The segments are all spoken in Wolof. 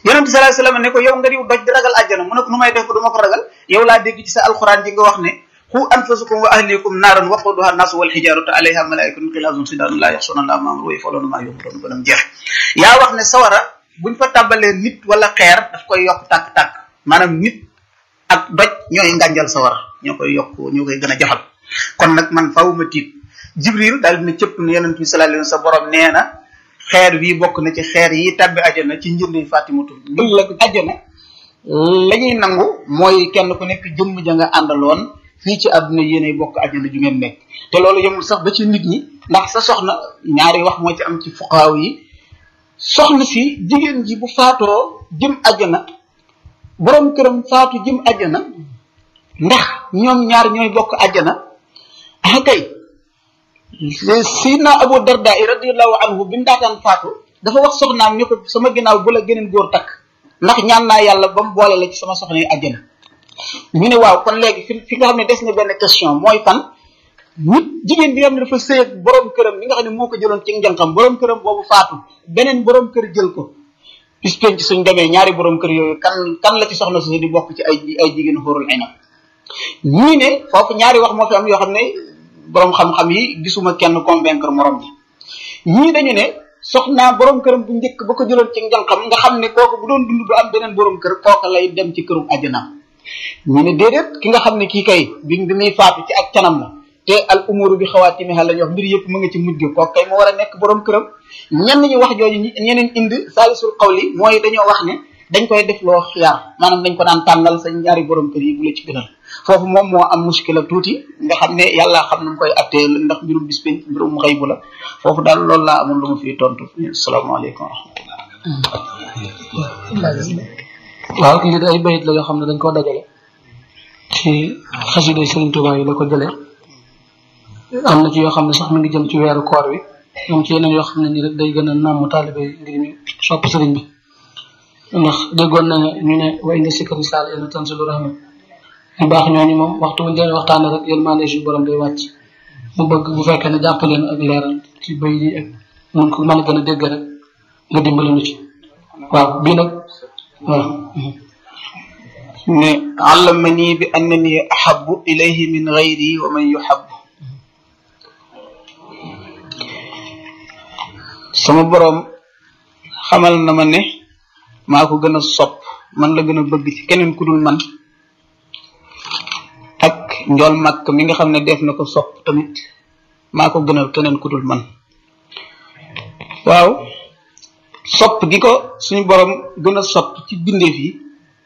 yonente sallallahu alayhi wasallam ne ko yow nga diw doj di ragal àjjana mu ne ko nu may def ko du ma ko ragal yow laa dégg ci sa alxuraan ji nga wax ne xu anfusakum wa ahlikum naaran waquduha naasu wal xijaaratu alayha malaikatun xilaazun sidaadun laa yaxsuna allaha ma amruhu wa yaf'aluuna maa yu'maruun ba nam jeex yaa wax ne sawara buñ fa tàbbalee nit wala xeer daf koy yokk tàkk-tàkk maanaam nit ak doj ñooy ngànjal sawara ñoo koy yokk ñoo koy gën a jafal kon nag man faaw ma tiit jibril daal dina cëpp ne yonent bi sallallahu alayhi wasallam sa borom nee na xeer wii bokk na ci xeer yi tabbi ajana ci njëndi fatimatu ëllëg ajana la ñuy nangu mooy kenn ku nekk jëmm ja nga àndaloon fii ci àdduna yéenay bokk ajana ju ngeen nekk te loolu yemul sax ba ci nit ñi ndax sa soxna ñaari wax moo ci am ci fuqaaw yi soxna si jigéen ji bu faatoo jëm ajana borom këram faatu jëm ajana ndax ñoom ñaar ñooy bokk ajana ah kay sidna abu darda radiallahu anhu bi mu daataan faatu dafa wax soxnaam ni ko sama ginnaaw bu la geneen góor takk ndax ñaan naa yàlla ba mu boole la ci sama soxna yi àjjana ñu ne waaw kon léegi fi fi nga xam ne des na benn question mooy fan nit jigéen bi nga xam ne dafa sëy ak borom këram bi nga xam ne moo ko jëloon ci njànkam borom këram boobu faatu beneen borom kër jël ko bis penc suñ demee ñaari borom kër yooyu kan kan la ci soxna su di bokk ci ay ay jigéen xóorul aynam ñii ne foofu ñaari wax moo fi am yoo xam ne borom xam-xam yi gisuma kenn convaincre morom ji ñii dañu ne soxnaa borom këram bu njëkk ba ko jëloon ci njànkam nga xam ne kooku bu doon dund du am beneen borom kër kooka lay dem ci kërum àjjanaam ñu ne déedéet ki nga xam ne kii kay bi bi muy faatu ci ak canam la te al umuru bi xawaatimiha la ñu wax mbir yëpp mu nga ci mujj kooku kay mu war a nekk borom këram ñenn ñi wax jooju ñeneen indi saalisul xawli mooy dañoo wax ne dañ koy def loo xiyaar maanaam dañ ko daan tànnal sa ñaari borom kër yi bu la ci gënal foofu moom moo am muskila tuuti nga xam ne yàlla xam nu mu koy attee ndax mbirum bis penc mbirum xëy bu la foofu daal loolu laa amoon lu ma fiy tontu asalaamaaleykum wa rahmatullah waaw lii de ay bayit la yoo xam ne dañ koo dajale ci xasida Sëriñ Tuubaa yi la ko jëlee am na ci yoo xam ne sax mi ngi jëm ci weeru koor wi moom ci yeneen yoo xam ne nii rek day gën a nàmm taalibe ngir ñu sopp sëriñ bi ndax déggoon na ñu ne way nga sikkari saal yéen tan si lu rahma ñu baax ñooñu moom waxtu bu ñu leen waxtaanee rek yërmande suñu borom day wàcc mu bëgg bu fekkee ne jàpp leen ak leeral ci bay yi ak mun ko mën a gën a dégg rek nga dimbali ñu ci waaw bii nag waaw ne allamani bi annani ahabu ilayhi min gayri wa man yuhabu sama borom xamal na ma ne maa ko gën a sopp man la gën a bëgg ci keneen ku dul man ak njool màkk mi nga xam ne def na ko sopp tamit maa ko gënal keneen ku dul man waaw sopp gi ko suñu borom gën a sopp ci bindeef yi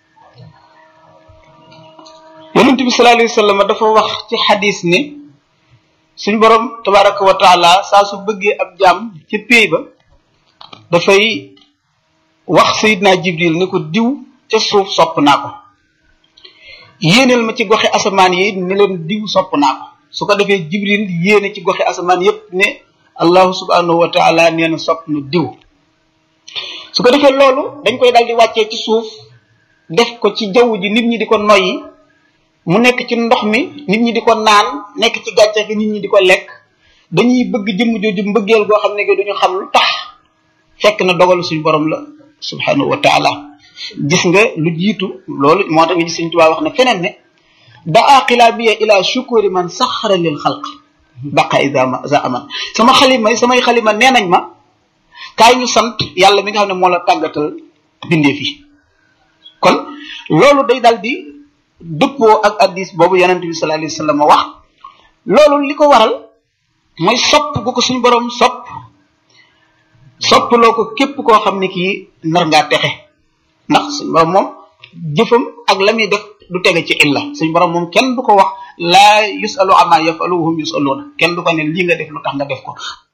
yonent bi sallallahu alayhi wasallam dafa wax ci xadis ne suñu borom tabaraka wa taala saa su bëggee ab jaam ci péey ba dafay wax sayidna jibril ne ko diw ca suuf sopp naa ko yéeneel ma ci goxe asamaan yi ne leen diw sopp naa ko su ko defee jibril yéene ci goxe asamaan yépp ne allahu subhanahu wa taala nee na sopp na diw su ko defee loolu dañ koy dal di wàccee ci suuf def ko ci jaww ji nit ñi di ko noyyi mu nekk ci ndox mi nit ñi di ko naan nekk ci gàncax gi nit ñi di ko lekk dañuy bëgg jëmm jooju mbëggeel goo xam ne que duñu xam lu tax fekk na dogalu suñu borom la subhanahu wa taala gis nga lu jiitu loolu moo tax nga gis suñ tubaab wax ne feneen ne daa xilaabiya ila shukuri man saxara lil xalq baqa isa za aman sama xalima samay xalima nee nañ ma kaay ñu sant yàlla mi nga xam ne moo la tàggatal bindeef yi kon loolu day dal di dëppoo ak addis boobu yonente bi sallallahu alayhi wasallam wax loolu li ko waral mooy sopp gu ko suñu borom sopp soppaloo ko képp koo xam ne kii nar ngaa texe ndax suñu borom moom jëfam ak la muy def du tege ci illa suñu borom moom kenn du ko wax laa yusalu ama yafalu hum yusaluuna kenn du ko ne lii nga def lu tax nga def ko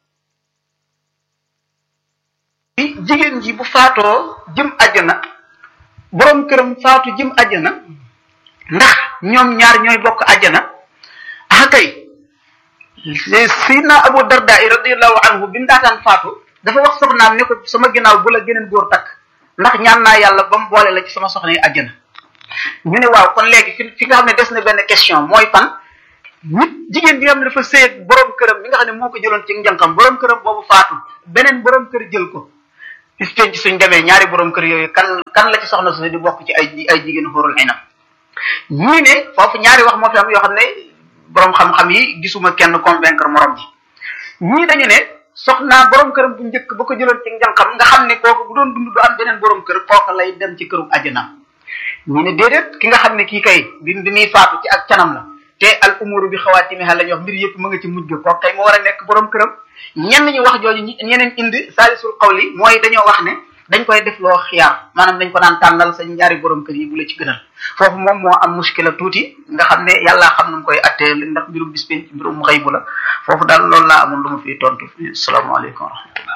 jigéen ji bu faatoo jëm ajjana borom këram faatu jëm ajjana ndax ñoom ñaar ñooy bokk ajjana ah kay sidna abu darda radiallahu anhu bi mu daataan faatu dafa wax soxnaam ne ko sama ginnaaw bu la geneen góor takk ndax ñaan naa yàlla ba mu boole la ci sama soxna yi ajjana ñu ne waaw kon léegi fi fi nga xam ne des na benn question mooy fan nit jigéen bi nga xam ne dafa sëy borom këram bi nga xam ne moo ko jëloon ci njànkam borom këram boobu faatu beneen borom kër jël ko bis penc suñ demee ñaari borom kër yooyu kan kan la ci soxna su di bokk ci ay ay jigéen xóorul aynam ñii ne foofu ñaari wax moo fi am yoo xam ne borom xam-xam yi gisuma kenn convaincre morom ji ñii dañu ne soxnaa borom këram bu njëkk ba ko jëloon ci njànqam nga xam ne kooku bu doon dund du am beneen borom kër kooku lay dem ci kërum àjjana ñii ne déedéet ki nga xam ne kii kay bi bi muy faatu ci ak canam la te al umuru bi xawaatimiha la ñuy wax mbir yëpp mu nga ci mujj kooku kay moo war a nekk borom këram ñenn ñi wax jooju ñeneen indi saalisul qawli mooy dañoo wax ne dañ koy def loo xiyaar maanaam dañ ko naan tànnal sa ñaari borom kër yi bu la ci gënal foofu moom moo am muskila tuuti nga xam ne yàllaa xam nu mu koy attee ndax mbirum bis penc mbirum xëy bu la foofu daal loolu laa amoon lu ma fiy tontu asalaamaaleykum wa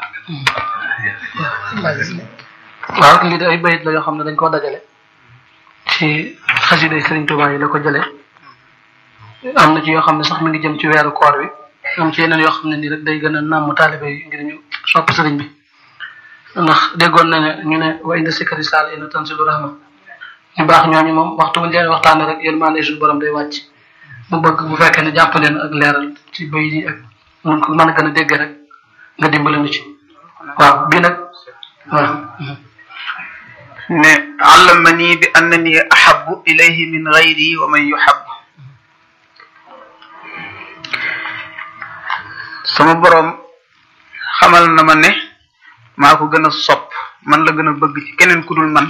rahmatullah waaw lii de ay bayit la yoo xam ne dañ koo dajale ci xasida Sëriñ Tuubaa yi la ko jëlee am na ci yoo xam ne sax mi ngi jëm ci weeru koor wi am ci yeneen yoo xam ne nii rek day gën a nàmm taalibe yi ngir ñu sopp sëriñ bi ndax déggoon na ne ñu ne wa inda sikari saal ina tanzilu rahma ñu baax ñooñu moom waxtu buñ leen waxtaane rek yërmande suñu borom day wàcc mu bëgg bu fekkee ne jàpp leen ak leeral ci bay yi ak mun ko mën a gën a dégg rek nga dimbale nu ci waaw bii nag waaw ne allamani bi annani ahabu ilayhi min gayri wa man yuhab sama borom xamal na ma ne maa ko gën a sopp man la gën a bëgg ci keneen ku dul man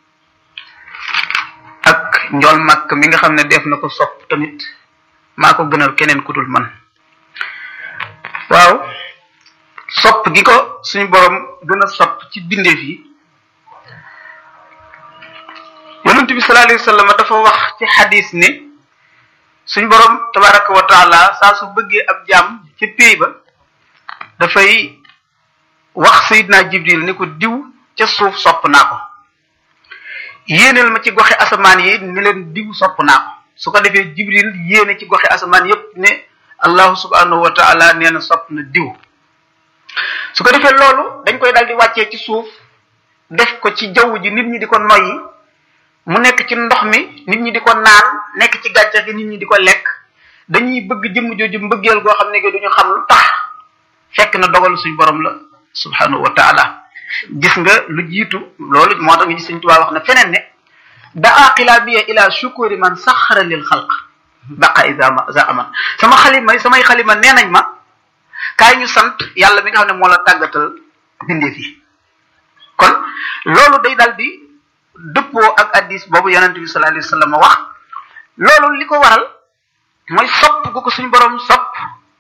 ak njool màkk mi nga xam ne def na ko sopp tamit maa ko gënal keneen ku dul man waaw sopp gi ko suñu borom gën a sopp ci bindeef yi yonent bi sallallahu alayhi wa sallam dafa wax ci xadis ne suñ borom tabaraka wa taala saa su bëggee ab jaam ci péy ba dafay wax sayidna jibril ni ko diw ca suuf sopp naa ko yéeneel ma ci goxe asamaan yi ni leen diw sopp naa ko su ko defee jibril yéene ci goxe asamaan yépp ne allahu subhanahu wa taala nee na sopp na diw su ko defee loolu dañ koy dal di wàccee ci suuf def ko ci jaww ji nit ñi di ko noyyi mu nekk ci ndox mi nit ñi di ko naan nekk ci gàncax gi nit ñi di ko lekk dañuy bëgg jëmm jooju mbëggeel goo xam ne duñu xam lu tax fekk na dogalu suñ borom la subhanahu wa taala gis nga lu jiitu loolu moo tax nga gis suñ tubaab wax na feneen ne daa qilabiya ila shukuri man saxara lil xalq baqa isa za aman sama xalima samay xalima nee nañ ma kaay ñu sant yàlla mi nga xam ne moo la tàggatal bindeef yi kon loolu day dal di dëppoo ak addis boobu yonente bi sallallahu alayhi wa sallam wax loolu li ko waral mooy sopp gu ko suñ borom sopp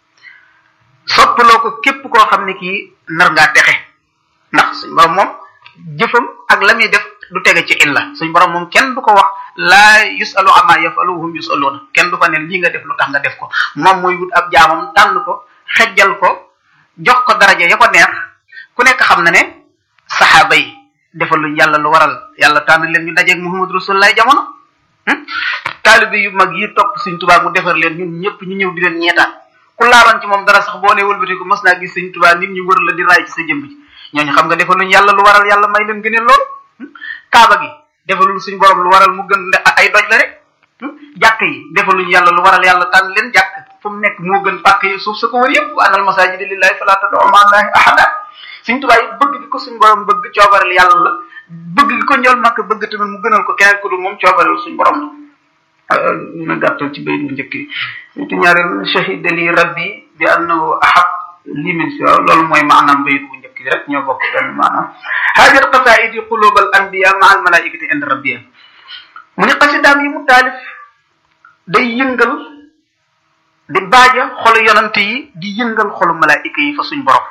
soppaloo ko képp koo xam ne kii nar ngaa texe ndax suñ borom moom jëfam ak la muy def du tege ci illa suñ borom moom kenn du ko wax laa yusalu ama yafalu hum yusaluuna kenn du ko ne lii nga def lu tax nga def ko moom mooy wut ab jaamam tànn ko xejjal ko jox ko daraja ya ko neex ku nekk xam na ne saxaaba yi defaluñ yàlla lu waral yàlla tànn leen ñu dajeeg muhammad rasulullah jamono taalibe yu mag yi topp suñ tubaab mu defar leen ñun ñëpp ñu ñëw di leen ñeetaan ku laaloon ci moom dara sax boo ne wëlbati ko mos naa gis suñ tubaab nit ñi wër la di raay ci sa jëmb ji ñooñu xam nga defaluñ yàlla lu waral yàlla may leen gëneel loolu kaaba gi defalul suñ borom lu waral mu gën ay doj la rek jàkk yi defaluñ yàlla lu waral yàlla tànn leen jàkk fu mu nekk moo gën pàkk yi suuf sa ko wër yëpp wa anal masajida lillahi fala tad'u ma'a allahi ahada suñ tubaab yi bëgg gi ko suñ borom bëgg coobareel yàlla la bëgg gi ko njool màkk bëgg tamit mu gënal ko keneen ku dul moom coobareel suñ borom la na gàttal ci bay bu njëkk yi surtout ñaareel shahida li rabbi bi annahu ahab li min si waaw loolu mooy maanaam bayit bu njëkk yi rek ñoo bokk benn maanaam haajat qasaidi qulub al anbiya ma al malaikati inda rabbiya mu ni xasidaam yi mu taalif day yëngal di baaja xolu yonante yi di yëngal xolu malaayika yi fa suñ borom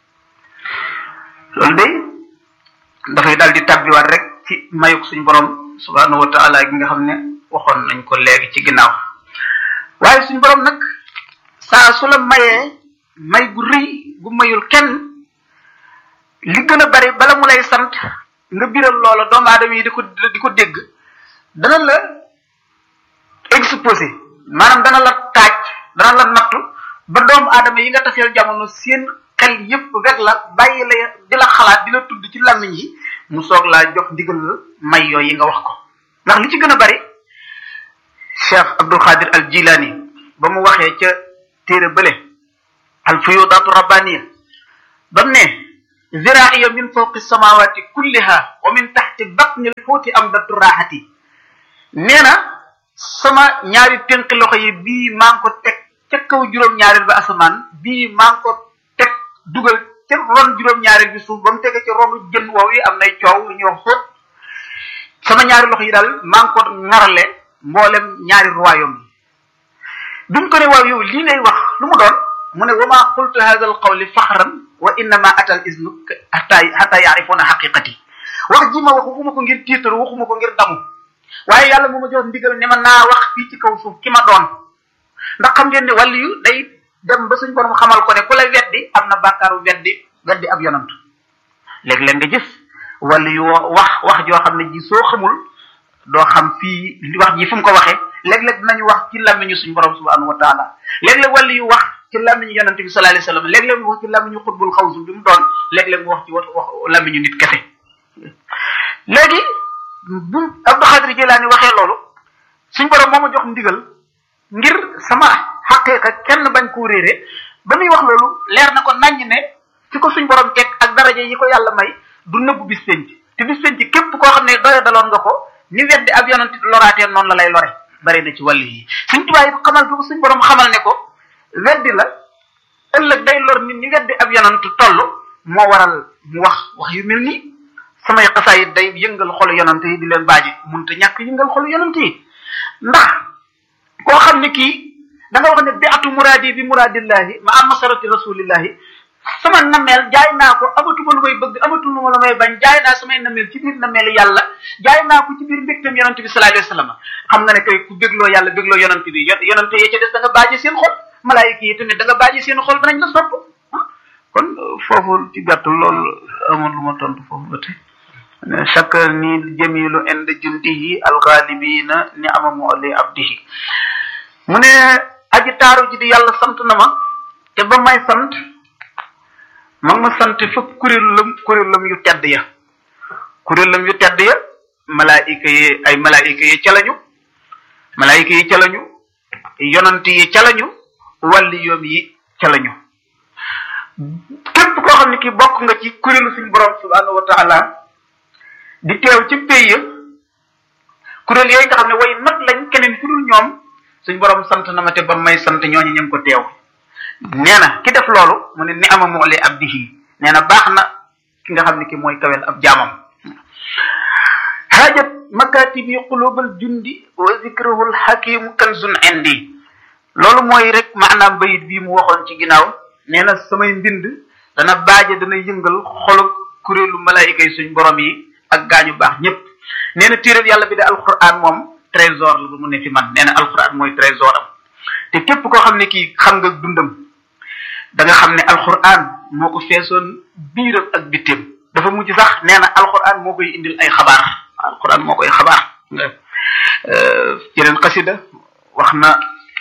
loolu day dafay daal di tabbiwaat rek ci mayuk suñ borom subhanahu wa taala gi nga xam ne waxoon nañ ko léegi ci ginnaaw waaye suñ borom nag saa su la mayee may gu rëy gu mayul kenn li gën a bari bala mu lay sant nga biral loola doomu aadama yi di ko di ko dégg dana la exposé maanaam dana la taaj dana la nattu ba doomu aadama yi nga taseel jamono seen xel yépp wet la bàyyi la di la xalaat di la tudd ci làmmiñ yi mu soog laa jox ndigal la may yooyu yi nga wax ko ndax li ci gën a bari cheikh abdul xaadir al jilani ba mu waxee ca téere bële al fuyudaatu rabbaniya ba mu ne ziraiya min fawqi samawati kulliha wa min taxti batni lxuuti am datu raaxati nee na sama ñaari tënk loxo yi bii maa ngi ko teg ca kaw juróom-ñaareel ba asamaan bii maa ngi ko teg dugal ca ron juróom-ñaareel bi suuf ba mu tege ci ronu jën woow yi am nay coow lu ñuy wax xóot sama ñaari loxo yi daal maa ngi ko ŋarale mboolem ñaari royaume yi duñ ko ne waaw yow lii ngay wax lu mu doon mu ne wa ma qultu hadha al qawli faxran wa innama atal isnu hatta hatta yaarifuna xaqiqati wax ji ma wax waxuma ko ngir tiitaru waxuma ko ngir damu waaye yàlla moo ma jox ndigal ne ma naa wax fii ci kaw suuf ki ma doon ndax xam ngeen ne wàllu yu day dem ba suñ borom xamal ko ne ku la weddi am na bàkkaaru weddi weddi ab yonant léeg-léeg nga gis wàllu yu wax wax joo xam ne ji soo xamul doo xam fii wax ji fu mu ko waxee léeg-léeg dinañu wax ci làmmiñu suñu borom subhanahu wa taala léeg-léeg wàllu yu wax ci làmmiñu yonante bi sallallahu alayhi wasallam léeg-léeg mu wax ci làmmiñu xutbul xawsu bi mu doon léeg-léeg mu wax ci wax wax làmmiñu nit kese léegi bu Abdou Xaadir Jilaani waxee loolu suñ borom moo ma jox ndigal ngir sama xaqiqa kenn bañ koo réere ba muy wax loolu leer na ko naññ ne fi ko suñ borom teg ak daraja yi ko yàlla may du nëbbu bis penc te bis penc képp koo xam ne doya daloon nga ko ni weddi ab yonante loraatee noonu la lay lore bari na ci wàllu yi suñ tubaab yi xamal fi ko suñ borom xamal ne ko weddi la ëllëg day lor nit ñi weddi ab yonante toll moo waral mu wax wax yu mel nii samay xasaayit day yëngal xolu yonante yi di leen baaji munta ñàkk yëngal xolu yonante yi ndax koo xam ne kii da nga wax ne bi atu muraadi bi muraadillahi ma am masarati rasulillahi sama nameel jaay naa ko amatuma lu may bëgg amatuma lu may bañ jaay naa samay nameel ci biir nameel yàlla jaay naa ko ci biir mbégtam yonante bi sallallahu alayhi wasallam xam nga ne kay ku bégloo yàlla bégloo yonante bi yonante yee ca des da nga baaji seen xol malaayika yi tamit da nga baaji seen xol danañ la sopp kon foofu ci gàttal loolu amul lu ma tontu foofu ba tey chaque ni jamilu ind jundihi alxaalibina ni amamu ali abdihi mu ne aji taaru ji di yàlla sant na ma te ba may sant ma ma sant fëpp kuréelam kuréelam yu tedd ya kuréelam yu tedd ya malaayika yi ay malaayika yi ca lañu malaayika yi ca lañu yonant yi ca lañu wàlli yoom yi ca lañu képp koo xam ne ki bokk nga ci kuréelu suñu borom subhanahu wa taala di teew ci pays ya kuréel yooyu nga xam ne way not lañ keneen ku dul ñoom suñ borom sant na ma te ba may sant ñooñu ñu ngi ko teew nee na ki def loolu mu ne ni ama moole abdihi nee na baax na ki nga xam ne ki mooy kawel ab jaamam xaajat makatibi qulubal jundi wa zikruhul hakimu kanzun indi loolu mooy rek maanaam bayit bii mu waxoon ci ginnaaw nee na samay mbind dana baaje dana yëngal xolu kuréelu malaayika yi suñ borom yi ak gaañu baax ñëpp nee na téeréb yàlla bi de alquran moom trésor la ba mu ne fi man nee na alquran mooy trésor am te képp koo xam ne kii xam nga dundam da nga xam ne alquran moo ko feesoon biiram ak bitteem dafa mujj sax nee na alquran moo koy indil ay xabaar alquran moo koy xabaar yeneen xasida wax na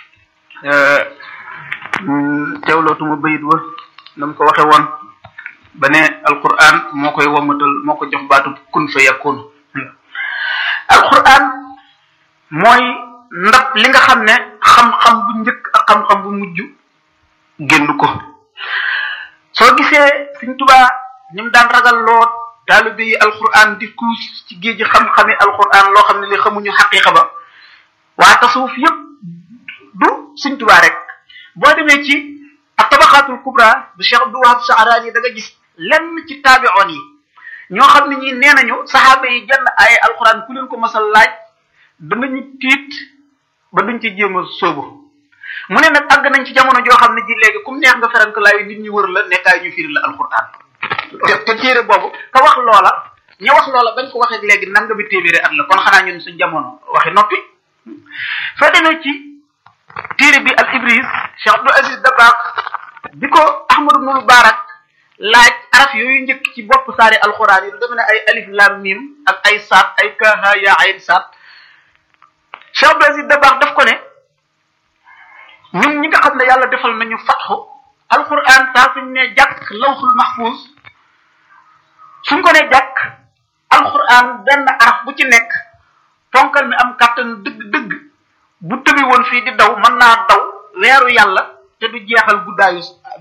teewlootuma bayit wa na mu ko waxe woon ba ne alquran moo koy wamatal moo ko jox baatu kun fa yakun alquran mooy ndab li nga xam ne xam-xam bu njëkk ak xam-xam bu mujj génn ko soo gisee Sëriñ Tuubaa ni mu daan ragal loo taalibe yi alquran di kuus ci géej xam-xami alquran loo xam ne li xamuñu xaqiqa ba waa tasawuf yépp du Sëriñ Tuubaa rek boo demee ci ak tabaqaatul kubra bu Cheikh Abdou Wahab Saarani da nga gis lenn ci taabi'oon yi ñoo xam ne ñi nee nañu saxaaba yi jenn ay alquran ku leen ko masal laaj danañu tiit ba duñ ci jéem a sóobu mu ne nag àgg nañ ci jamono joo xam ne ji léegi kum neex nga ferank laay nit ñi wër la nekkaay ñu firi la alquran te te téere boobu ka wax loola ña wax loola bañ ko waxee léegi nanga bi téeméeri at la kon xanaa ñun suñ jamono waxi noppi soo demee ci téere bi al ibris Cheikh Abdou Aziz Dabakh bi ko Ahmadu Nul Barak laaj araf yooyu njëkk ci bopp saari alxuraan yi lu deme ne ay alif lam mim ak ay saat ay kaha ya ayn saat Cheikh Abdou Aziz Dabakh daf ko ne ñun ñi nga xam ne yàlla defal nañu fatxu alxuraan saa suñ ne jàkk lawxul mahfuz suñ ko ne jàkk alxuraan benn araf bu ci nekk ponkal mi am kàttan dëgg-dëgg bu tëbi woon fii di daw mën naa daw weeru yàlla te du jeexal guddaayu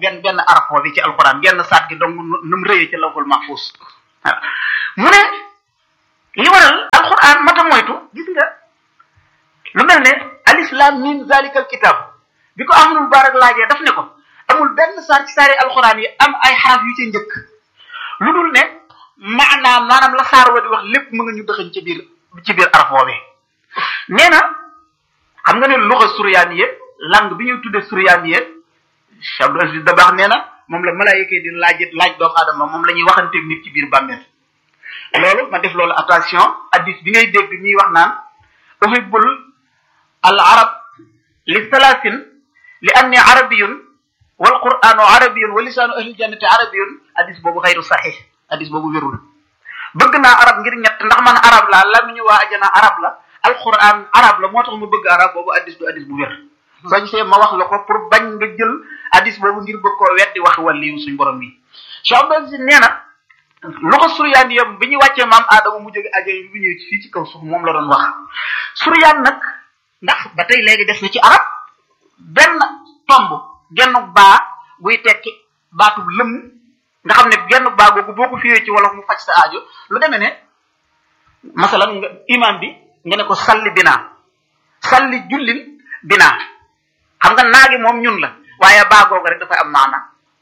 benn benn arafo bi ci alquran genn saat gi donc nu mu rëyee ci lawhul mahfuz mu ne li waral alquran mata moytu gis nga lu mel ne alislam min zalikal kitab bi ko amul barak laajee daf ne ko amul benn saar ci saari alquran yi am ay xaraf yu ci njëkk lu dul ne maanaam maanaam la saar wa di wax lépp mu nga ñu dëxañ ci biir ci biir arafo bi nee na xam nga ne luxa suryaaniye langue bi ñuy tuddee suryaaniye Cheikh Abdou Aziz Dabakh nee na moom la malaayika di laaj laaj doomu aadama moom la ñuy waxanteeg nit ci biir bàmmeel loolu ma def loolu attention addis bi ngay dégg ñuy wax naan uhibbul al arab li salaasin li anni arabiyun wal qur'anu arabiyun wa lisaanu ahli jannati arabiyun addis boobu xayru saxiix addis boobu wérul bëgg naa arab ngir ñett ndax man arab laa lamiñu waa ajana arab la alquran arab la moo tax ma bëgg arab boobu addis du addis bu wér soo gisee ma wax la ko pour bañ nga jël addis boobu ngir bëgg koo weddi wax wàlliyu suñ borom bi Cheikh Abdou Aziz nee na loxo suryaan yam bi ñu wàccee maam aadama mu jóge ajana bi ñëw fii ci kaw suuf moom la doon wax suryaan nag ndax ba tey léegi des na ci arab benn tomb genn baa buy tekki baatub lëmm nga xam ne genn baa googu boo ko fiwee ci wolof mu faj sa aajo lu demee ne masalan nga imam bi nga ne ko salli binaa salli jullil binaa xam nga naagi moom ñun la waaye baa googu rek dafay am maana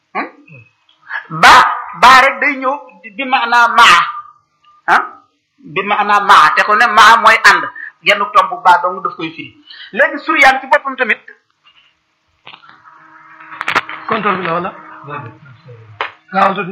baa baa rek day ñëw bi maanaa maa ah bi maanaa maa te ko ne maa mooy ànd genn tomb baa dong daf koy firi léegi suryaan ci boppam tamit contrôle bi la wala gaawal tuuti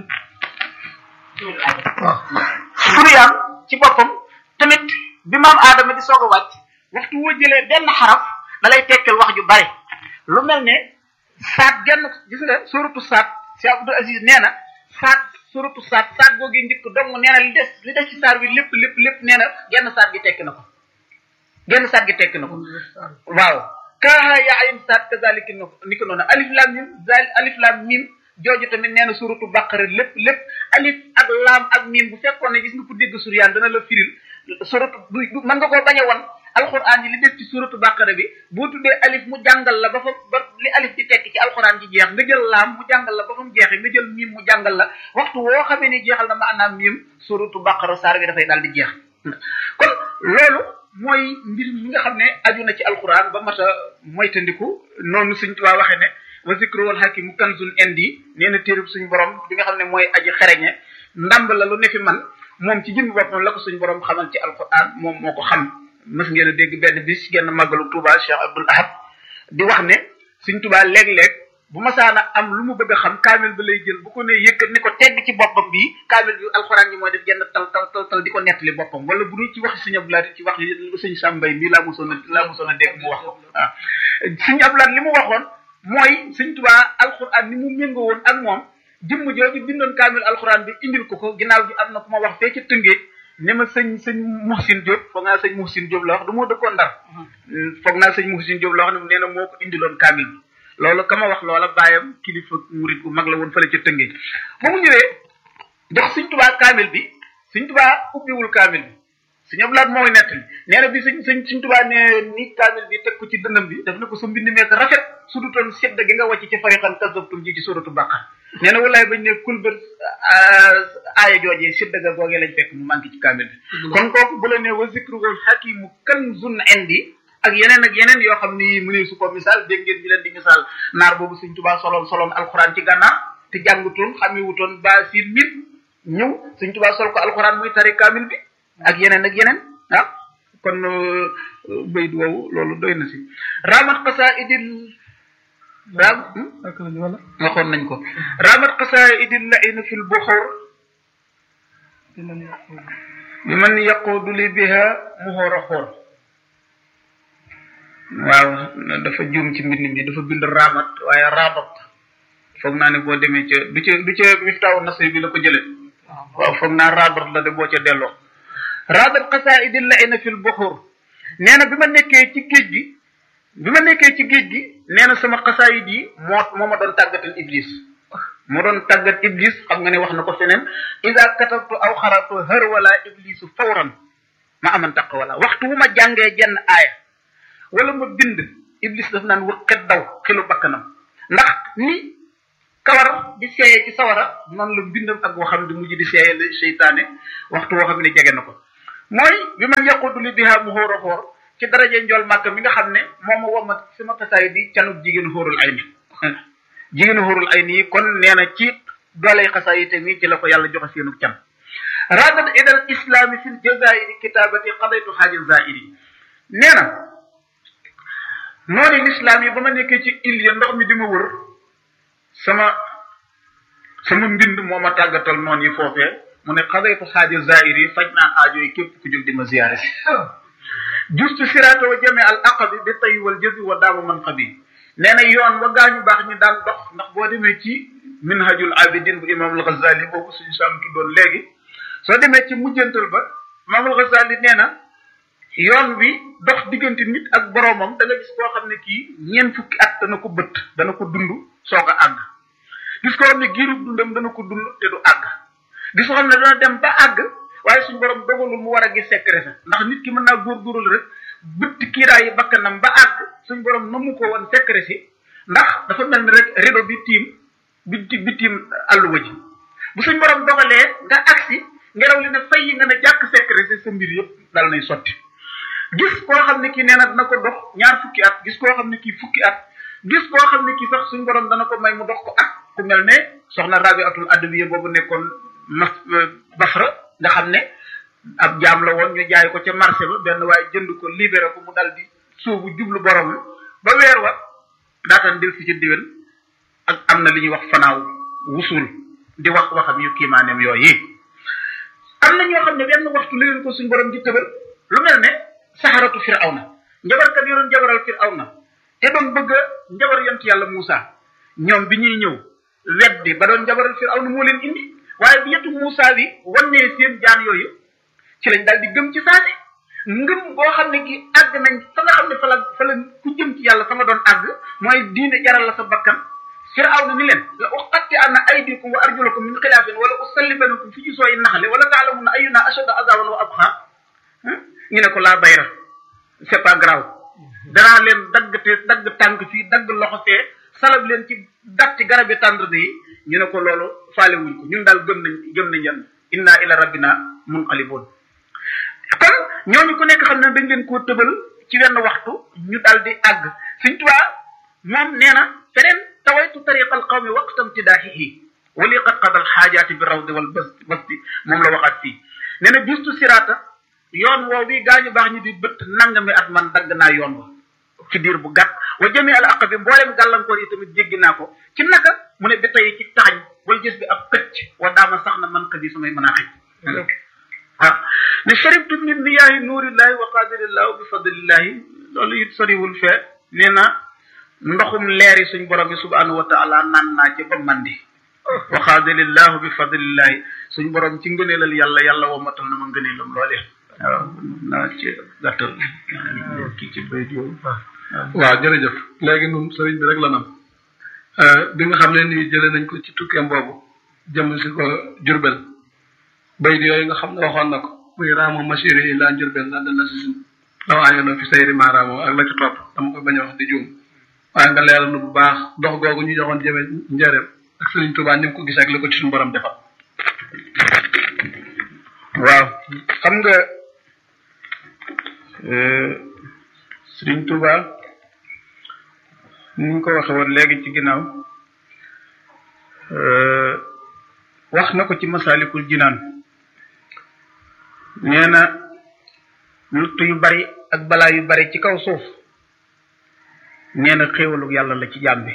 waaw suryaan ci boppam tamit bi maam aadama di soog a wàcc waxtu woo jëlee benn xaraf da lay tekkal wax ju bari lu mel ne saat genn gis nga suratu saat si Abdou Aziz nee na saat suratu saat saat googi njëkk dong nee na li des li des ci saar bi lépp lépp lépp nee na genn saat gi tekki na ko genn saat gi tekki na ko waaw kaaha yaa ayin saat kazalika ni ko noonu alif lam mim zal alif lam mim jooju tamit nee na suratu baqara lépp lépp alif ak laam ak mim bu fekkoon ne gis nga ko dégg suryaan dana la firil suratu du mën nga koo bañ a won alxuraan yi li def ci suratu baqara bi boo tuddee alif mu jàngal la ba fa ba li alif di tekki ci alxuraan ji jeex nga jël laam mu jàngal la ba fa mu jeexee nga jël mim mu jàngal la waxtu woo xamee ni jeexal na maanaam mim suratu baqara saar bi dafay daal di jeex kon loolu mooy mbir mi nga xam ne aju na ci alxuraan ba mat a moytandiku noonu suñ tuwaa waxee ne wa zikru wal hakimu kanzun indi nee na téerub suñu borom bi nga xam ne mooy aji xereñe ndamb la lu ne fi man moom ci jëmmi boppam la ko suñu borom xamal ci alquran moom moo ko xam mës ngeen a dégg benn bis genn màggalu Touba Cheikh Abdoul Ahad di wax ne suñ Touba léeg-léeg bu masaana am lu mu bëgg a xam kaamil ba lay jël bu ko ne yëkkat ni ko tegg ci boppam bi kaamil bi alxuraan yi mooy def genn tal tal tal tal di ko nettali boppam wala bu dul ci wax suñu Abdoulaye ci wax suñu Sambay mii laa mosoon a laa mosoon a dégg mu wax ko waaw suñu Abdoulaye li mu waxoon mooy suñ Touba alxuraan ni mu méngoo woon ak moom jëmm jooju bindoon kaamil alxuraan bi indil ko ko ginnaaw gi am na ku ma wax fee ca tëngee ne ma sëñ sëñ Muhsin Diop foog naa sëñ Muhsin Diop la wax du moo dëkkoon ndar foog naa sëñ Muhsin Diop la wax ne nee na moo ko indiloon kaamil bi loolu ka ma wax loola bàyyam kilifa murit bu mag la woon fële ca tëngee ba mu ñëwee jox suñ tubaa kaamil bi suñ tubaa ubbiwul kaamil bi suñu ablaat mooy nettali nee na bi suñ suñ suñ tubaa ne ni kaamil bi teg ko ci dënnam bi daf ne ko sa mbind meek rafet su dutoon sedd gi nga wàcc ci fariqan kasabtum ji ci suratu baqara nee na wallaay bañ ne kulbër aaya joojee sedd ga googee lañ fekk mu manqué ci kaamil bi kon kooku bu la ne wa zikru wal hakimu kanzun indi ak yeneen ak yeneen yoo xam ni mu ne su ko misaal dégg ngeen ñu leen di misaal naar boobu suñ tubaa soloon soloon alxuraan ci gànnaar te jàngutoon xamewutoon ba siir mit ñëw suñ tubaa sol ko alxuraan muy tari kaamil bi ak yeneen ak yeneen ah kon bayit woowu loolu doy na si ramat qasaidil raam waxoon nañ ko ramat qasaidil laina fil buxur bi man yaqudu li biha muxoor a xoor waaw dafa juum ci mbind mi dafa bind ramat waaye rabat foog naa ne boo demee ca du ca du ca miftaawu nasri bi la ko jële waaw foog naa rabat la de boo ca delloo rabat qasaidi laina fil buxur nee na bi ma nekkee ci géej gi bi ma nekkee ci géej gi nee na sama xasaayid yi moo moo ma doon tàggatal iblis moo doon tàggat iblis xam nga ne wax na ko feneen ida katabtu aw xaratu hër wala iblisu fawran ma aman taq wala waxtu wu ma jàngee jenn aaya wala ma bind iblis daf naan wëkkat daw xilu bakkanam ndax ni kawar di seeye ci sawara noonu la bindam ak waxam di mujj di seeye la seytaane waxtu woo xam ne jege na ko mooy bi man yaqudu li biha mu xóor a xóor ci daraje njool màkk mi nga xam ne moom ma womat sama tasaay di canub jigéen xóorul ay ni jigéen xóorul ay nii kon nee na ci dooley xasaay te mi ci la ko yàlla joxe seenu can radat idal islami fil jazairi kitabati qadaytu xaaji zairi nee na noonu l'islam yi ba ma nekkee ci il ya ndox mi di ma wër sama sama mbind moo ma tàggatal noonu yi foofee mu ne qadaytu xaaji zairi yi faj naa aajo yi képp ku jóg di ma ziyaare si justu siraata wa jame al aqabi bi tay wal jëbi wa daamu man xabi nee na yoon wa gaañu baax ñu daan dox ndax boo demee ci minhajul abidin bu imam al ghazali boobu suñu sam tuddoon léegi soo demee ci mujjantal ba imam al ghazali nee na yoon wi dox diggante nit ak boroomam da nga gis koo xam ne kii ñeent fukki at dana ko bët dana ko dund soog a àgg gis koo xam ne giirub dundam dana ko dund te du àgg gis koo xam ne dana dem ba àgg waaye suñu borom dogalul mu war a gis secret sa ndax nit ki mën naa góorgóorlu rek bëtt kiiraayi bakkanam ba àgg suñu borom na mu ko woon secret si ndax dafa mel ni rek rido bi tiim bi bi tiim àlluwa ji bu suñu borom dogalee nga agsi ngelaw li ne fay yi nga ne jàkk secret si sa mbir yëpp dal nay sotti gis koo xam ne kii nee na dina ko dox ñaar fukki at gis koo xam ne kii fukki at gis koo xam ne kii sax suñu borom dana ko may mu dox ko at ku mel ne soxna rabi atul adawiya boobu nekkoon mas basra nga xam ne ab jaam la woon ñu jaay ko ca marché ba benn waaye jënd ko libéré ko mu dal di suubu jublu borom ba weer wa daataan del fi ci diwen ak am na li ñuy wax fanaaw wusul di wax waxam yu kiimaaneem yooyu am na ñoo xam ne benn waxtu la leen ko suñu borom di tëbal lu mel ne saxaratu firawna njabarkat yi doon jabaral firawna te doon bëgg a njabar yont yàlla Moussa ñoom bi ñuy ñëw weddi ba doon jabaral firawna moo leen indi waaye bi yetu Moussa bi wannee seen jaan yooyu ci lañ daal di gëm ci saasi ngëm boo xam ne gi àgg nañ fa nga xam ne fa la fa la ku jëm ci yàlla fa nga doon àgg mooy diine jaral la sa bakkan firawna ni leen la uqatti anna aydikum wa arjulakum min xilaafin wala usallibanakum fi jusooyi naxle wala taalamunna ayuna ashadda azaban wa abqa ñu ne ko laa bayra c'est pas grave danaa leen dagg te dagg tànk fii dagg loxo fee salab leen ci datti garabi tàndarde yi ñu ne ko loolu faale wuñ ko ñun daal gëm nañ gëm nañ yan inna ila rabbina munqalibun kon ñooñu ku nekk xam ne dañ leen koo tëbal ci wenn waxtu ñu daal di àgg suñ tubaa moom nee na feneen tawaytu tariqa al qawmi waqtam tidaahihi wali qad qadal xaajaati bi rawdi wal basti moom la waxaat fii nee na bistu siraata yoon woow bi gaañu baax ñi di bët nangami at man dagg naa yoon wa ci diir bu gàtt wa jëmee al aq bi mbooleem gàllankoor yi tamit jéggi naa ko ci naka mu ne bi tey ci taxañ wala gis bi ab këcc wa daama sax na man ka bi samay mën a xëj waaw ne sharibtu min miyaahi nuurillahi wa qadirillahi bi fadlillahi loolu it soriwul fee nee na ndoxum leeri suñ borom bi subhanahu wa taala naan naa ci ba mandi wa qadirillahi bi fadlillahi suñ borom ci ngëneelal yàlla yàlla womatal na ma ngëneelam loolee waaw naa ci gàttal kii ci béy waaw jërëjëf léegi nun sëriñ bi rek la nam bi nga xam ne nii jëlee nañ ko ci tukkeem boobu jëm si ko jurbel bayit yooyu nga xam ne waxoon na ko muy raamo masiri yi laa jurbel la dala si law ayono fi sayri ma raamo ak la ci topp dama ko bañ a wax di juum waaye nga leeral nu bu baax dox googu ñu joxoon jëme njëreem ak sëriñ Tuubaa ni mu ko gis ak la ko ci suñu borom defal waaw xam nga Sëriñ Tuuba ni ñu ko waxe woon léegi ci ginnaaw wax na ko ci masaalikul jinaan nee na lutt yu bari ak balaa yu bari ci kaw suuf nee na xéewalu yàlla la ci jaam bi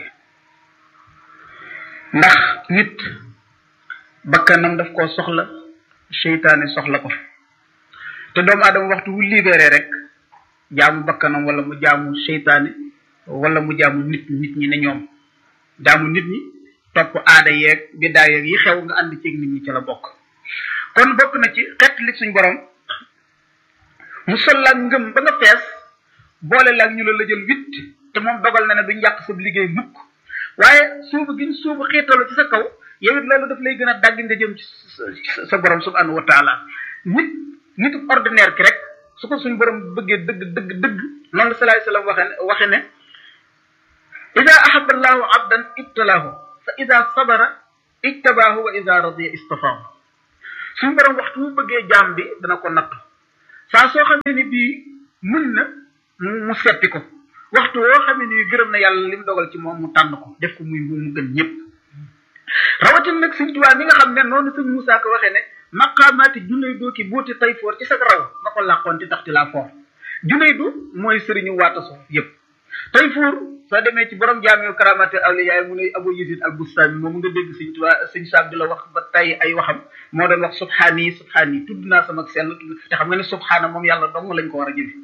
ndax nit bakkanam daf koo soxla seytaane soxla ko te doomu aadama waxtu wu libéré rek jaamu bakkanam wala mu jaamu seytaane wala mu jaamu nit nit ñi ne ñoom jaamu nit ñi topp aada yeeg biddaa yeeg yi xew nga ànd ceeg nit ñi ci la bokk kon bokk na ci xett li suñ borom mu sol la ngëm ba nga fees boole la ñu la la jël witt te moom dogal na ne duñ yàq sa liggéey mukk waaye suubu giñ suubu xiitalu ci sa kaw yow it loolu daf lay gën a dagg nga jëm ci sa borom subhanahu wa taala nit nit ordinaire ki rek su ko suñ borom bëggee dëgg dëgg dëgg noonu la salaay salaam waxe ne waxe ne ida ahaba allahu abdan ibtalaahu fa fa ida sabara ijtabaahu wa ida radiya istafaahu suñu borom waxtu mu bëggee jaam bi dana ko natt saa soo xamee ni bii muñ na mu seppi ko waxtu woo xamee ni gërëm na yàlla li mu dogal ci moom mu tànn ko def ko muy mu gën ñëpp rawatina nag sëñ Tuubaa mi nga xam ne noonu sëñ Moussa ko waxee ne maqaamaati junay doo ki booti tay foor ci sa raw nga ko làqoon ci taxti laa foor junay du mooy sëriñu waataso yëpp tay foor soo demee ci borom jaamee karamate awliya mu ne Abu Yazid al Bustami moom nga dégg sëñ Tuubaa sëñ Saab di la wax ba tay ay waxam moo doon wax subhaani subhaani tudd naa sama sell te xam nga ne subhaana moom yàlla dong lañ ko war a jëfe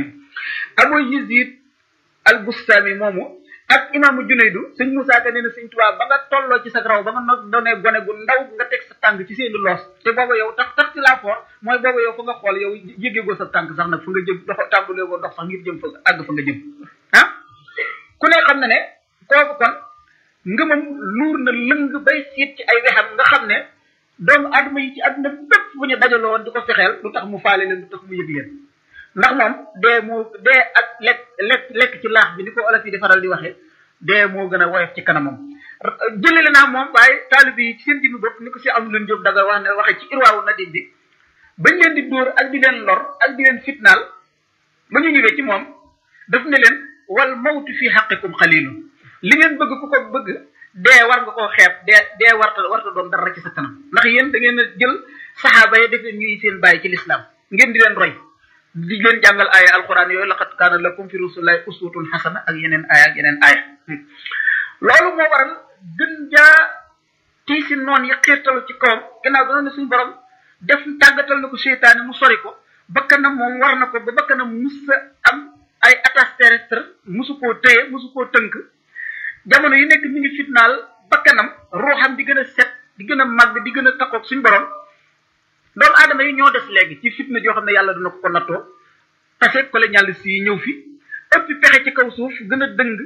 Abu Yazid al Bustami moomu ak imaamu Junaydu sëñ Moussa Ka nee na sëñ Tuubaa ba nga tolloo ci sa raw ba nga no doonee gone gu ndaw nga teg sa tànk ci seeni loos te booba yow tax tax ci laa foor mooy booba yow fa nga xool yow yëgee goo sa tànk sax nag fa nga jëm dox tàmbalee goo dox sax ngir jëm fa àgg fa nga jëm ah ku ne xam na ne kooku kon ngëmam luur na lëng bay siit ci ay wexam nga xam ne doomu adama yi ci àdduna bépp bu ñu dajaloo woon di ko fexeel lu tax mu faale leen lu tax mu yëg leen ndax moom dee moo dee ak lekk lekk lekk ci laax bi ni ko olof yi di faral di waxee dee moo gën a woyof ci kanamam jëlale naa moom waaye taalib yi ci seen jëmmi bopp ni ko si am leen jóg daga wax ne waxee ci irwaawu nadim bi bañ leen di dóor ak di leen lor ak di leen fitnaal ba ñu ñëwee ci moom daf ne leen wal mawtu fi xaqikum xalilu li ngeen bëgg ku ko bëgg dee war nga koo xeeb dee dee warta warta doon dara ci sa kanam ndax yéen da ngeen a jël saxaaba yi def leen ñuy seen bàyyi ci lislaam ngeen di leen roy di leen jàngal aaya alquran yooyu laqad kaana lakum fi rasulillahi uswatun xasana ak yeneen aaya ak yeneen aaya loolu moo waral gën jaa tii si noon yi xiirtalu ci kawam gannaaw dana ne suñu borom def tàggatal na ko seytaane mu sori ko bakkanam moom war na ko ba bakkanam mus sa am ay attache terrestre musu koo téye musu koo tënk jamono yi nekk mi ngi fitnaal bakkanam ruuxam di gën a set di gën a màgg di gën a takkoog suñu borom doomu aadama yi ñoo des léegi ci fitna joo xam ne yàlla dina ko ko nattoo tase ko la ñàll si ñëw fi ëpp pexe ci kaw suuf gën a dëng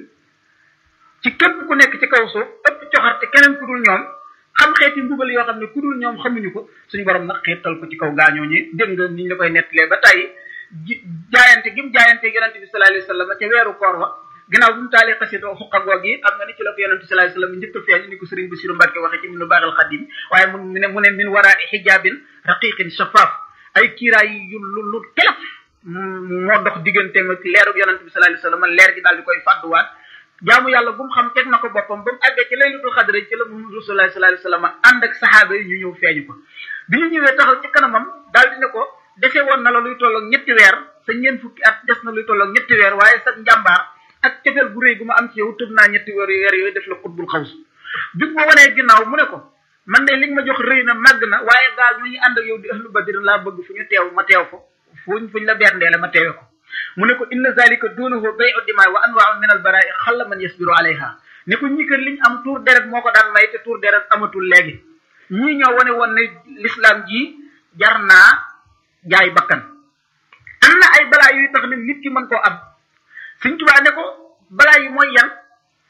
ci képp ku nekk ci kaw suuf ëpp coxarte keneen ku dul ñoom xam xeeti mbugal yoo xam ne ku dul ñoom xamuñu ko suñu borom nag xeetal ko ci kaw gaañoo ñi dégg nga niñ la koy nettalee ba tey jaayante gi mu jaayante yonente bi sallallahu alayhi wasallam ca weeru koor wa ginnaaw bi mu taalee xasida xuqa goog yi am nga ni ci la ko yonente sallallahu alayhi wasallam njëkk a feeñ ni ko sëriñ Basiru Mbàkke waxee ci minu baaxal xadim waaye mu ne mu ne min waraa xijaabin raqiqin shafaaf ay kiiraay yu lu lu telef moo dox digganteem ak leerug yonente bi sallallahu alayhi wasallam leer gi daal di koy fàdduwaat jaamu yàlla bu mu xam teg na ko boppam ba mu àggee ci laylatul xadr ci la Muhammadu Rasulullah sallallahu alayhi wasallam ànd ak saxaaba yi ñu ñëw feeñu ko bi ñu ñëwee taxaw ci kanamam daal di ne ko dese woon na la luy tolloog ñetti weer sa ñeent fukki at des na luy tolloog ñetti weer waaye sa njàmbaar ak cofeel gu rëy gu ma am ci yow tëb naa ñetti weer weer yooyu def la xutbul xaws bi ma wanee ginnaaw mu ne ko man de li nga ma jox rëy na màgg na waaye gaal ñu ànd ak yow di ahlu badr laa bëgg fu ñu teew ma teew ko fuñ fuñ la berndeele ma teewe ko mu ne ko inna zalika duunahu bay'u dimaa wa anwaa'u min al baraa'i xalla man yasbiru alayha ne ko ñi kër liñ am tuur deret moo ko daan may te tuur deret amatul léegi ñii ñoo wane woon ne l'islam ji jar naa jaay bakkan am na ay balaa yuy tax ne nit ki mën koo am Sëñ Tuubaa ne ko balaa yi mooy yan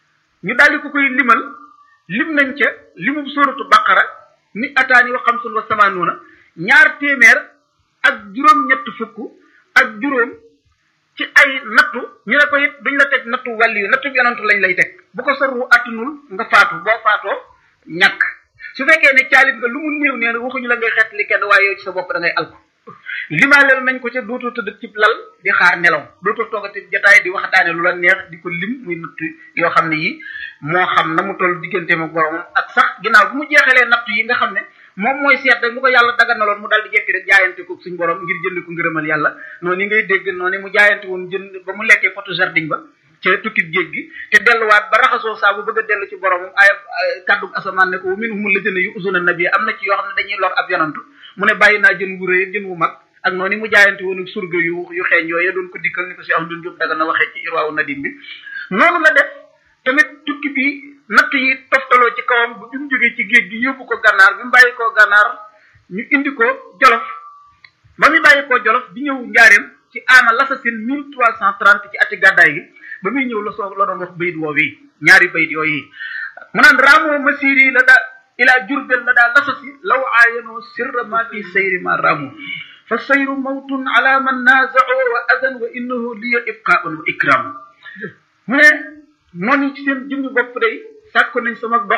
ñu daal di ko koy limal lim nañ ca limum sóoratu baqara ni ataani wa xamsun wa samaanuuna ñaar téeméer ak juróom-ñett fukk ak juróom ci ay nattu ñu ne ko it duñ la teg nattu wàlli yu nattu yonantu lañ lay teg bu ko sarru attunul nga faatu boo faatoo ñàkk su fekkee ne caalit nga lu mu néew nee na waxuñu la ngay xeet li kenn waaye yow ci sa bopp da ngay alko limaaleel nañ ko ca dootoo tëdd cib lal di xaar nelaw dootoo toogati jotaay di waxtaane lu la neex di ko lim muy natt yoo xam ne yi moo xam na mu toll digganteem ak boromam ak sax ginnaaw bu mu jeexalee natt yi nga xam ne moom mooy seet rek mu ko yàlla daganaloon mu dal di jekki rek jaayante ko suñ borom ngir jënd ko ngërëmal yàlla noonu ngay dégg noonu mu jaayante woon jënd ba mu lekkee potu jardin ba ca tukkib géej gi te delluwaat ba raxasoo saa bu bëgg a dellu ci boromam ay kaddu asamaan ne ko minhum alladhina yu'zuna nabi am na ci yoo xam ne dañuy lor ab yonantu mu ne bàyyi naa jën wu rëy jën wu mag ak noonu mu jaayante woon ak surga yu yu xeeñ yooyu doon ko dikkal ni ko si Ahmadu Jóob daga na waxee ci irwaawu nadim bi noonu la def tamit tukki bi natt yi toftaloo ci kawam bu bi mu jógee ci géej gi yóbbu ko gànnaar bi mu bàyyi koo gànnaar ñu indi ko jolof ba mu bàyyi koo jolof di ñëw njaareem ci aama lasasin mille trois cent trente ci ati gàddaay gi ba muy ñëw la soo la doon wax bayit woowu yi ñaari bayit yooyu mu naan raamoo masiri la daa ilaa jurbel la daa lasasi law aayanoo sirra ma fi sayri ma raamoo fa sayru mawtun ala man naazao wa adan wa innahu liya ibqaun wa ikram mu ne noonu ci seen jëmmi bopp day sàkk nañ sama dox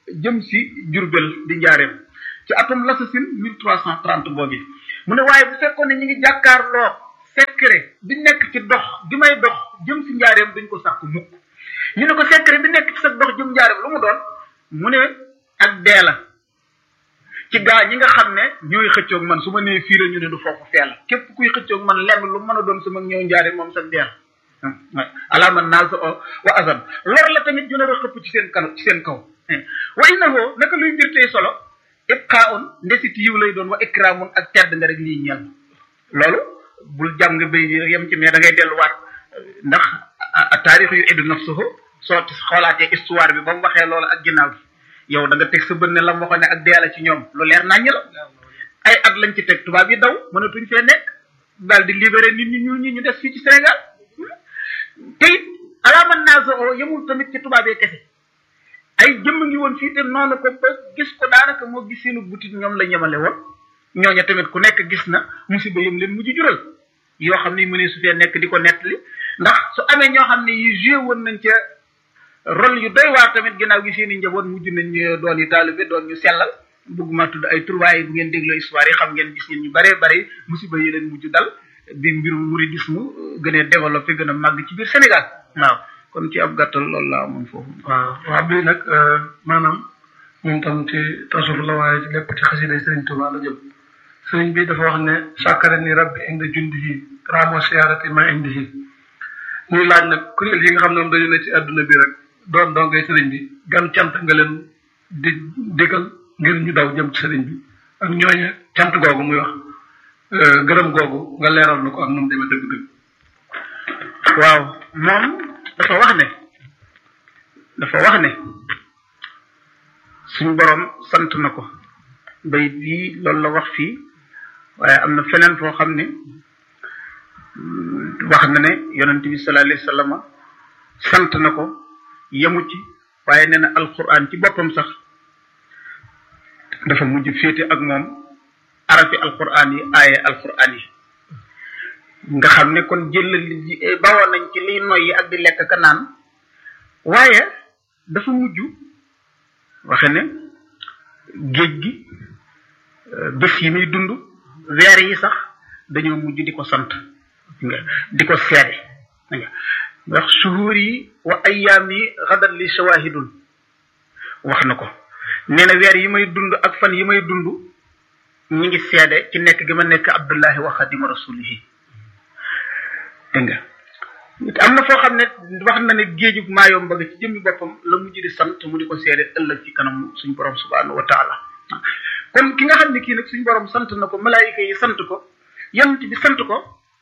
jëm si Jurbel di njaareem ci atum lasasin mille trois cent trente boobu mu ne waaye bu fekkoon ne ñu ngi jàkkaarloo secret bi nekk ci dox bi may dox jëm si njaareem duñ ko sàkk mukk ñu ne ko secret bi nekk ci sa dox jëm njaareem lu mu doon mu ne ak dee la ci gaa ñi nga xam ne ñooy xëccoog man su ma nee fii la ñu ne du foofu fee la képp kuy xëccoog man lenn lu mën a doon sama ñëw njaareem moom sa dee la alaama naas o wa azan lor la tamit ju nar a xëpp ci seen kanam ci seen kaw wa innahu naka luy mbir tey solo ibqaun ndesit yiw lay doon wa ikramun ak tedd nga rek lii ñeel loolu bul jàng bay yem ci mais da ngay delluwaat ndax taarix yu iddu nafsuhu soo xoolaatee histoire bi ba mu waxee loolu ak ginnaaw gi yow da nga teg sa bët ne la mu waxoon ne ak dee la ci ñoom lu leer naññ la ay at lañ ci teg tubaab yi daw mënatuñ fee nekk daal di libéré nit ñi ñuul ñi ñu des fii ci Sénégal te it alaaman naasa o yemul tamit ci tubaab yi kese ay jëmm ngi woon fii te noonu ko ba gis ko daanaka moo gis seenu butit ñoom la ñemale woon ñooña tamit ku nekk gis na musiba yëm leen mujj jural yoo xam ne mënee su fee nekk di ko nettali ndax su amee ñoo xam ne yi joué woon nañ ca rôle yu doy waar tamit ginnaaw gi seen i njaboot mujj nañ doon yi taalibe doon ñu sellal bëgguma tudd ay tur waaye bu ngeen dégloo histoire yi xam ngeen gis ngeen ñu baree bari musiba yi leen mujj dal bi mbirum mouridisme gën a développé gën a màgg ci biir Sénégal waaw kon ci ab gàttal loolu laa amoon foofu. waaw waaw bii nag maanaam moom tam ci tasawuf la waaye ci lépp ci xasida Sëriñ Tuubaa la jëm sëriñ bi dafa wax ne sàkkare ni rabbi indi jundihi ramo siyaarati ma indihi ñuy laaj nag kuréel yi nga xam ne moom dañu ne ci àdduna bi rek doon dongay sëriñ bi gan cant nga leen di digal ngir ñu daw jëm ci sëriñ bi ak ñooñu cant googu muy wax gërëm googu nga leeral na ko ak nu mu demee dëgg-dëgg. waaw moom dafa wax ne dafa wax ne suñ borom sant na ko bay bii loolu la wax fii waaye am na feneen foo xam ne wax na ne yonent bi sallallahu alayhi wa sallam sant na ko yemu ci waaye nee na alquran ci boppam sax dafa mujj féete ak moom arafi alquran yi aaye alquran yi nga xam ne kon jël bawoon nañ ci liy noyyi ak di lekk ka naan waaye dafa mujj waxe ne géej gi bés yi muy dund weer yi sax dañoo mujj di ko sant nga di ko seede nga ndax suhuur yi wa ayyaam yi xadat li shawahidun wax na ko nee na weer yi may dund ak fan yi may dund ñi ngi seede ci nekk gi ma nekk abdullahi wa xadima rasulihi dégg nga am na foo xam ne wax na ne géeju maayom bëgg ci jëmmi boppam la mujj di sant mu di ko seede ëllëg ci kanam suñ borom subhanahu wa taala kon ki nga xam ne kii nag suñ borom sant na ko malaayika yi sant ko yonent bi sant ko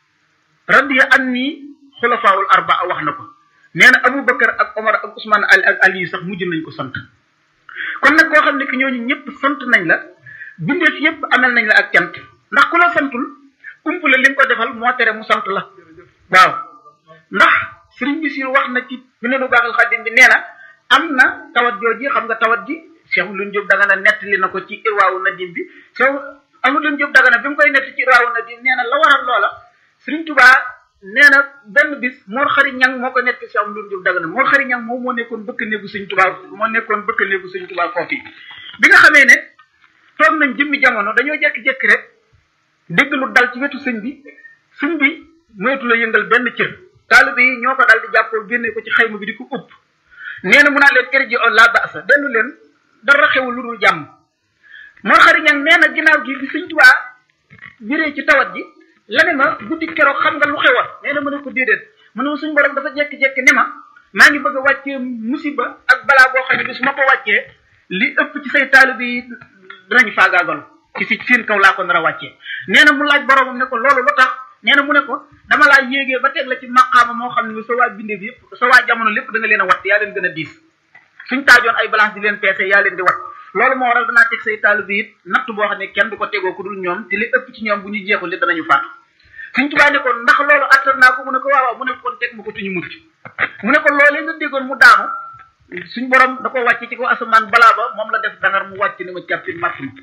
radiya an nii xulafaawul arbaa wax na ko nee na abou bakar ak omar ak ousmane ali ak ali sax mujj nañ ko sant kon nag koo xam ne ki ñooñu ñëpp sant nañ la bindeef yëpp amal nañ la ak cant ndax ku la santul umpule li nga ko defal moo tere mu sant la waaw ndax sëriñ bi si wax na ci bu ne lu baaxal xaddim bi nee na am na tawat jooji xam nga tawat ji Cheikh Lune Diop daga na nettali na ko ci irwaawu nadim bi Cheikh Amadou Lune Diop daga na bi mu koy nettali ci irwaawu nadim nee na la waral loola sëriñ Tubaa nee na benn bis Mor Xari Ñang moo ko nettali Cheikh Amadou Lune Diop daga na Mor Xari Ñang moom moo nekkoon bëkk néegu sëriñ Tubaa moo nekkoon bëkk néegu sëriñ Tubaa foofu bi nga xamee ne toog nañ jëmmi jamono dañoo jekki-jekki rek dégg lu dal ci wetu sëñ bi sëñ bi moytu la yëngal benn cër taalibe yi ñoo ko dal di jàppoo génne ko ci xayma bi di ko ëpp nee na mu naa leen kër ji on la baasa dellu leen dara xewul lu dul jàmm moo xari ñang nee na ginnaaw gi bi sëñ tubaa biree ci tawat ji la ne ma guddi keroog xam nga lu xewoon nee na mu ne ko déedéet mu ne ma suñ borom dafa jekki-jekki ne ma maa ngi bëgg a wàccee musiba ak balaa boo xam ne bi su ma ko wàccee li ëpp ci say taalibe yi dinañ faagaagalu ci si seen kaw laa ko nar a wàccee nee na mu laaj boromam ne ko loolu lu tax nee na mu ne ko dama laa yéegee ba teg la ci maqaama moo xam ne sa waa bindee bi yëpp sa waa jamono lépp da nga leen a watt yaa leen gën a diis suñ taajoon ay balance di leen peese yaa leen di wat loolu moo waral danaa teg say taalibe it natt boo xam ne kenn du ko tegoo ku dul ñoom te li ëpp ci ñoom bu ñu jeexul li danañu faatu suñ tubaa ne ko ndax loolu attan naa ko mu ne ko waaw waaw mu ne kon teg ma ko tuñu mucc mu ne ko loolee nga déggoon mu daanu suñ borom da ko wàcc ci ko asamaan balaa ba moom la def dangar mu wàcc ne ma càppit matt ma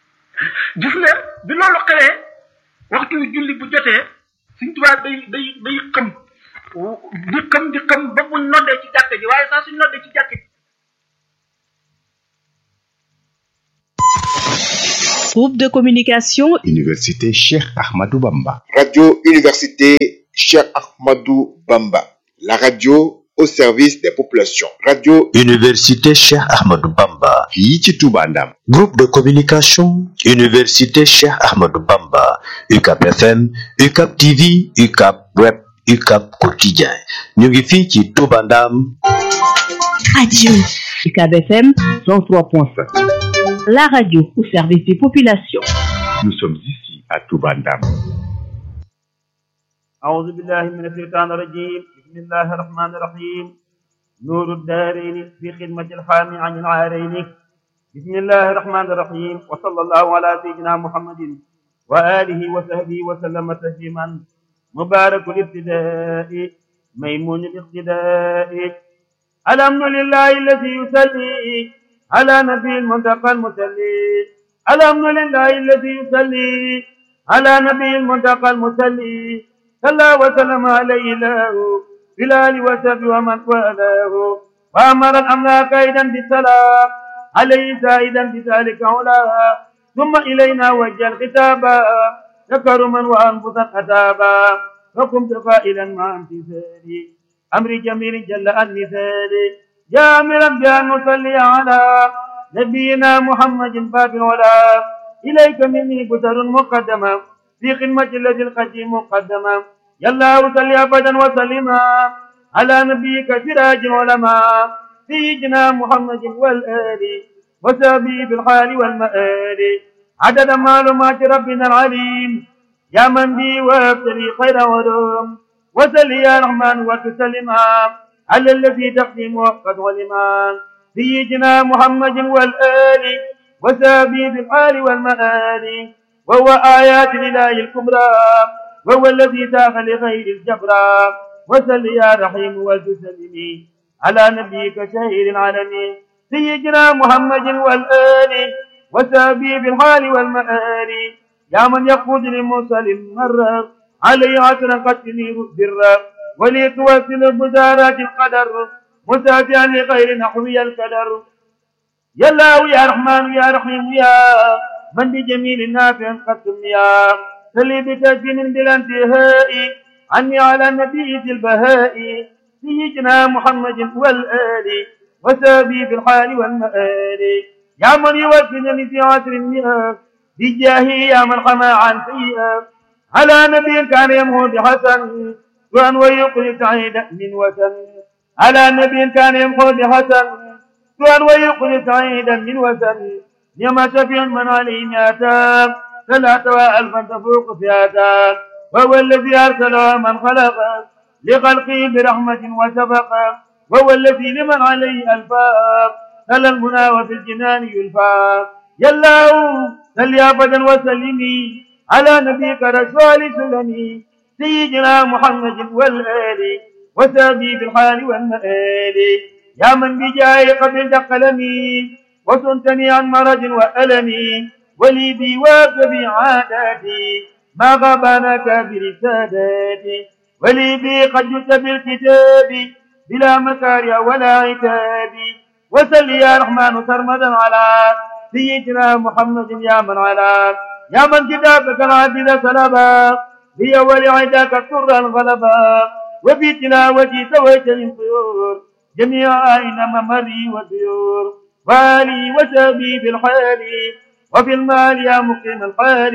gis nga bi loolu xewee waxtu julli bu jotee suñ tubaab day day day xam di xam di xam ba buñ noddee ci jàkk ji waaye saa suñ noddee ci jàkk ji Groupe de communication Université Cheikh Ahmadou Bamba. Radio Université Cheikh Ahmadou Bamba. La radio au service des populations. Radio Université Cheikh Ahmadou Bamba. fii ci Touba Ndam. Groupe de communication Université Cheikh Ahmadou Bamba. UCAP FM, UCAP TV, UCAP Web, UCAP Quotidien. ñu ngi fii ci Touba Ndam. Radio UCAB FM 103.5. la radio au service des populations. Nous sommes ici à Touba Ndam. أعوذ بالله من الشيطان الرجيم بسم الله الرحمن الرحيم نور الدارين في خدمة الحامي عن العارين بسم الله الرحمن الرحيم وصلى الله على سيدنا محمد وآله وصحبه وسلم تسليما مبارك الابتداء ميمون الاقتداء الحمد لله الذي يصلي على نبي المنتقى المسلي الحمد لله الذي يصلي على نبي المنتقى المسلي صلى وسلم عليه الله بلال وسب ومن والاه وامر الاملاك ايضا بالسلام عليه زائدا بذلك علا ثم الينا وجه الخطاب ذكر من وانفسا اتابا فقمت قائلا مع امتثالي امر جميل جل عن مثالي جامرا بان نصلي على نبينا محمد باب العلا اليك مني بشر مقدمه في خدمة الذي القديم مقدما يلا وصل أبدا وسلما على نبيك سراج العلماء سيدنا محمد والآل وسابي بالحال والمآل عدد معلومات ربنا العليم يا من بي وابتلي خير ولوم وسل يا رحمن وتسلما على الذي تقديم وقد علما سيدنا محمد والآل وسابي بالحال والمآل وهو آيات الإله الكبرى وهو الذي داخ لغير الجبرى وسل يا رحيم والتسلمي على نبيك شهير العالمين سيدنا محمد والآل وسابي بالحال والمآل يا من يقود لمرسل مرة عليه عشرا قد تنير برا وليتوسل بزارات القدر مسافيا لغير نحوي الكدر يا الله يا رحمن يا رحيم يا من بجميل نافع قد سميا سلي بتسليم بلا انتهاء عني على النبي ذي البهاء سيدنا محمد والآل وسابي في الحال والمآل يا من يوفنني في عشر المئة بجاهه يا من حمى عن سيئة على نبي كان يمهو بحسن وأن ويقل سعيد من وسن على نبي كان يمهو بحسن وأن ويقل سعيدا من وسن يما شفيع من عليه مئتان ثلاثة وألفا تفوق فئتان وهو الذي أرسل من خلق لخلقه برحمة وشفق وهو الذي لمن عليه ألفاق تلا المنى وفي الجنان يلفى يلا سل أبدا وسلمي على نبيك رسول سلمي سيدنا محمد والآل وسابي بالحال والمآل يا من بجاه قبل قلمي وصنتني عن مرض وألم ولي بي وابتبي عاداتي ما غابناك برسالاتي ولي بي قد جئت بالكتاب بلا مكاره ولا عتاب وسل يا رحمن سرمدا على سيدنا محمد يا من على يا من كتابك العدل سلبا هي ولعداك السر الغلبا وفي تلاوتي سويت الطيور جميع أين ممري والديور والي وسبي بالحال وفي المال يا مقيم الحال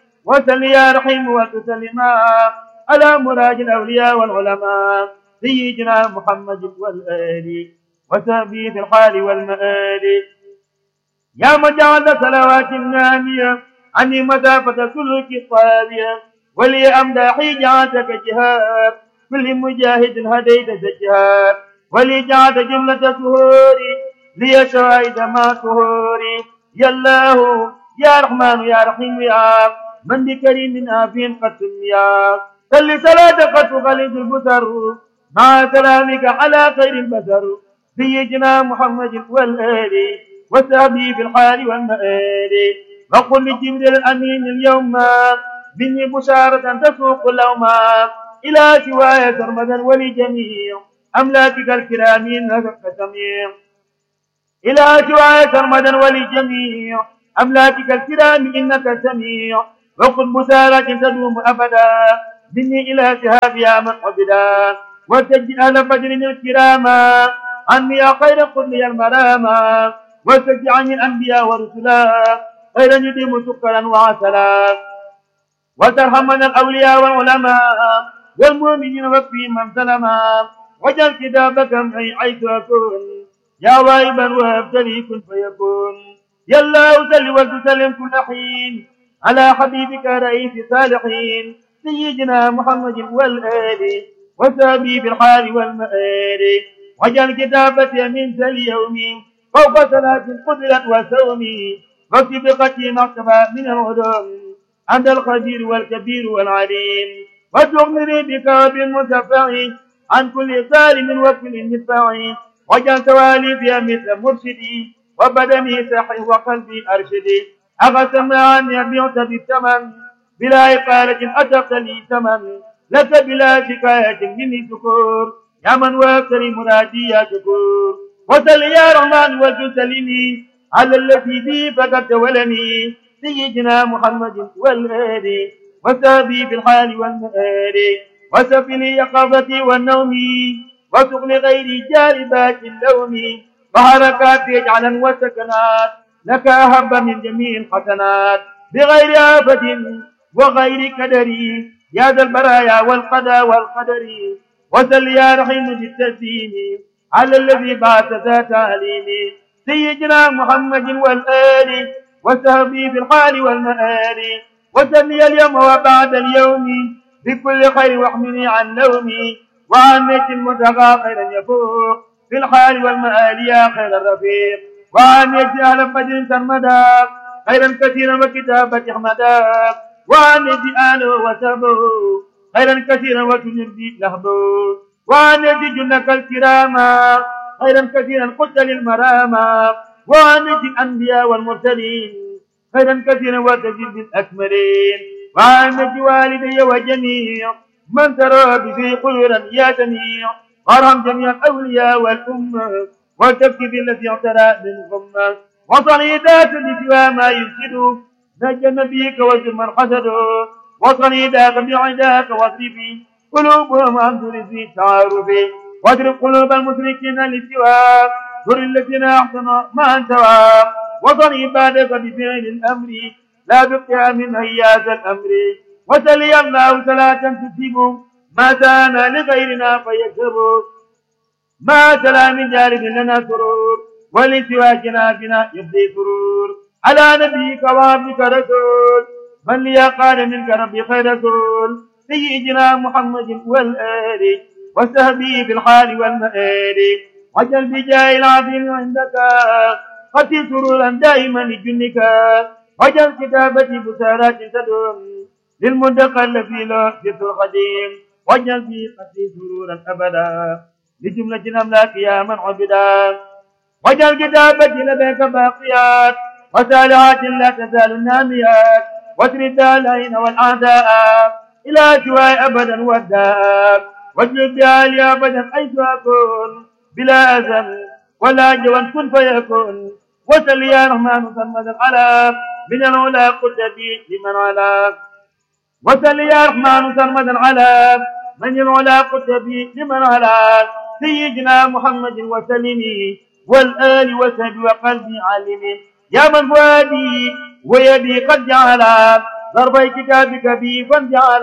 وسل يا رحيم وتسلما على مراج الأولياء والعلماء سيدنا محمد والآل وسبي في الحال والمآل يا من جعل صلوات نامية عني مسافة سلك طابية ولي أمداحي جعلتك جهاد كل مجاهد هديت الجهاد ولي جعلت جملة سهوري لي شواهد ما سهوري يا الله يا رحمن يا رحيم يا من بكريم آفين قد سميا صل صلاة قد تغلد البصر مع سلامك على خير البشر سيدنا محمد والآل وسابي في الحال والمآل وقل لجبريل الأمين اليوم مني بشارة تسوق الأوما إلى سواي سرمدا ولجميع أملاكك الكرام نفق سميع إلى سواي سرمدا ولجميع أملاكك الكرام إنك سميع وقل بسارة تدوم أبدا مني إلى شهاب يا من عبدا وسج أهل بدر الكراما عني يا خير قل لي المراما وسج عني الأنبياء ورسلا خيرا يديم سكرا وعسلا وترحمنا الأولياء والعلماء والمؤمنين وفي من سلما وجل كتابك معي حيث أكون يا واهبا وابتلي كن فيكون يا الله سل وتسلم كل حين على حبيبك رئيس الصالحين سيدنا محمد والآل وسابي بالحال والمآل وجل كتابتي من ذا اليوم فوق صلاة قدرت وسومي واكتب قتي مكتبة من العلوم عند الخبير والكبير والعليم وتغني بك بالمتفع عن كل ظالم وكل مدفع وجل تواليفي مثل مرشدي وبدني سحي وقلبي أرشدي أقسم عني بعت بالثمن بلا إقالة أتقت لي ثمن لك بلا شكاية مني شكور يا من وكري مرادي يا شكور وسل يا رحمن وتسلني على الذي بي فقد تولني سيدنا محمد والآل وسابي في الحال والمآل وسفني يقظتي والنوم وسقل غيري جالبات اللوم وحركات يجعلا وسكنات لك أهب من جميع الحسنات بغير آفة وغير كدر يا ذا البرايا والقدى والقدر وسل يا رحيم بالتسليم على الذي بعث ذات تعليم سيدنا محمد والآل وسهبي في الحال والمآل وسلي اليوم وبعد اليوم بكل خير واحمني عن نومي وعن نيت المتقى خيرا يفوق في الحال والمآل يا خير الرفيق وعن نيت أهل بدر سرمدا خيرا كثيرا وكتابة أحمدا وعن نيت آله وسبه خيرا كثيرا وتنردي لهبه وعن نيت جنك الكراما خيرا كثيرا قلت للمراما وعن نيت الأنبياء والمرسلين خيرا كثيرا وتجد الأكملين وعن نيت والدي وجميع من ترى به خيرا يا جميع وارحم جميع الاولياء والامه وتبكي بالتي اعترى بالغمه وصنيدات لسوى ما يفسد نجى نبيك وزر من حسده وصنيداك بعداك واصرفي قلوبهم عن ذري تعارف واضرب قلوب المشركين لسوى ذر الذين احسنوا ما انتوى وصن عبادك بفعل الامر لا بقيام من هياس الامر وسلي الله صلاة تصيب ما كان لغيرنا فيكسب ما تلا من جانب لنا سرور ولسواكنا بنا يبدي سرور على نبيك وعبدك رسول من لي قال منك ربي خير رسول سيدنا محمد والآل وسهبي في الحال والمآل وجل بجاه العظيم عندك قتل سرورا دائما لجنك وجل كتابتي بسارات تدوم للمنتقى الذي له جد القديم واجعل في قتلي سرورا ابدا لجملة الاملاك يا من عبدا واجعل كتابتي لديك باقيات وسالعات لا تزال ناميات واترد العين والاعداء الى شواء ابدا والداء واجعل بها لي ابدا حيث اكون بلا اذى ولا جوى كن فيكون وسل يا رحمن سمد على من العلا قلت بي لمن علاك وسل يا رحمن سرمدا على من العلا قتبي لمن على سيدنا محمد وسلمي والآل وسهب وقلبي علمي يا من فؤادي ويدي قد جعل ضربي كتابك بي فانجعل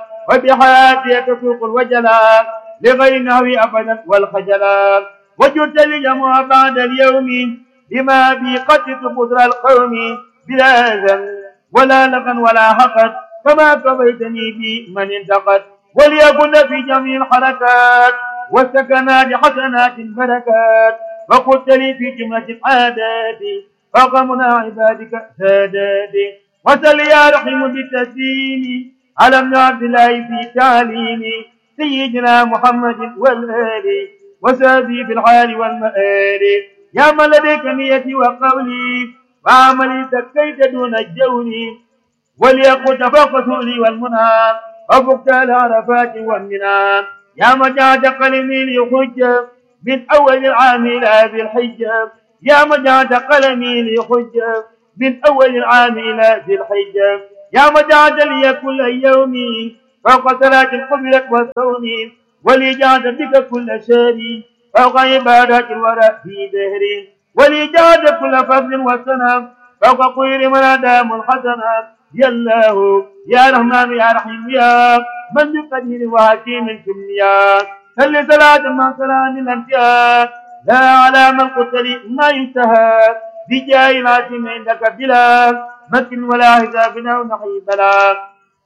وبحياتي تسوق الوجلا لغير نهوي أبدا والخجلا وجدت لجمع بعد اليوم بما بي قتلت قدر القوم بلا أذى ولا لغا ولا حقد كما كفيتني بي من انتقد وليكن في جميع الحركات والسكنات حسنات بركات وقلت لي في جملة العادات فقمنا عبادك ساداتي وسل يا رحيم بالتسليم على ابن عبد الله في تعليمي سيدنا محمد والآل وسابي في الحال والمآل يا من لديك نيتي وقولي وعملي سكيت دون الجول وليقل تفوق سؤلي والمنى وفقت العرفات والمنى يا مجاد قلمي ليخج من أول العام إلى ذي الحجة يا مجاد قلمي ليخج من أول العام إلى ذي الحجة يا مجعد لي كل يوم فوق صلاة قبلت والصوم ولي جعد بك كل شهر فوق عبادات الورى في دهر ولي جعد كل فضل وسنة فوق خير من أدام الحسنة يا الله يا رحمن يا رحيم يا من بقدير وحكيم كميا صل صلاة مع سلام الأنبياء لا على من قتل ما ينتهى بجاه العاصم عندك بلا مكن ولا حساب أو نحي بلا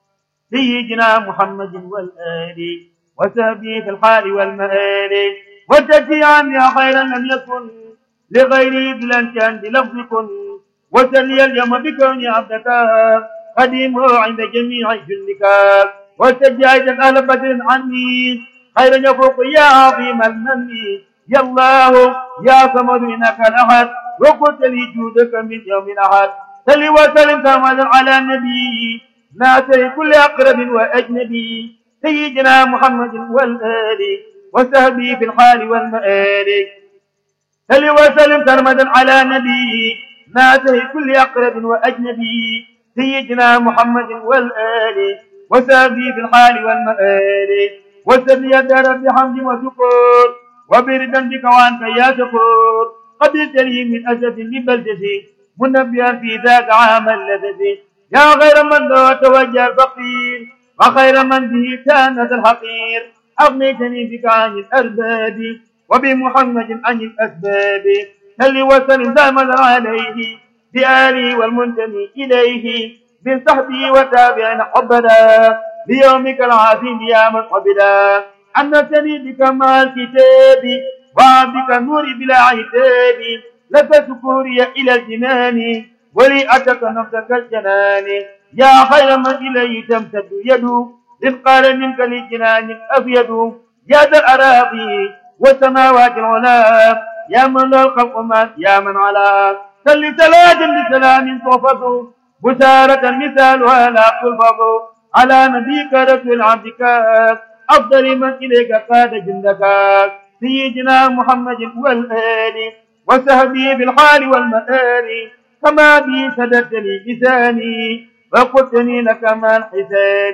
سيدنا محمد والآل وسهبه في الحال والمآل وتكفي عني خيرا لم يكن لغيري بلا كان بلفظ كن وسلي اليوم بكوني عبدك قديمه عند جميع جندك وسجعت أهل بدر عني خيرا يفوق يا عظيم المن يا الله يا صمد إنك الأحد وقلت لي جودك من يوم الأحد صل وسلم كاملا على النبي ناصر كل أقرب وأجنبي سيدنا محمد والآل وسهبي في الحال والمآل صل وسلم سرمدا على نبي ناصر كل أقرب وأجنبي سيدنا محمد والآل وسهبي في الحال والمآل وسبي الدار بحمد وشكر وبردا بك وانت يا شكور قد تلي من أسد لبلدتي منبيا في ذاك عام اللذة يا غير من ذو توجه الفقير وخير من به كانت الحقير أغنيتني بك عن الأرباب وبمحمد عن الأسباب هل وسلم دائما عليه بآله والمنتمي إليه من صحبه وتابعين حبنا بيومك العظيم يا من قبلا أنتني بك مع الكتاب وعبدك النور بلا عتاب لك سكوري إلى الجنان ولي أتك نفسك الجنان يا خير من إليه تمتد يده إذ قال منك للجنان الأبيض يا ذا الأراضي والسماوات العلا يا من له الخلق ما يا من على سل صلاة بسلام تحفظ بشارة مثالها لا تلفظ على نبيك رسول عبدك أفضل من إليك قاد جندك سيدنا محمد والآل وسهبي بالحال والمآل كما بي سددت لي لساني وقلتني لك ما الحسان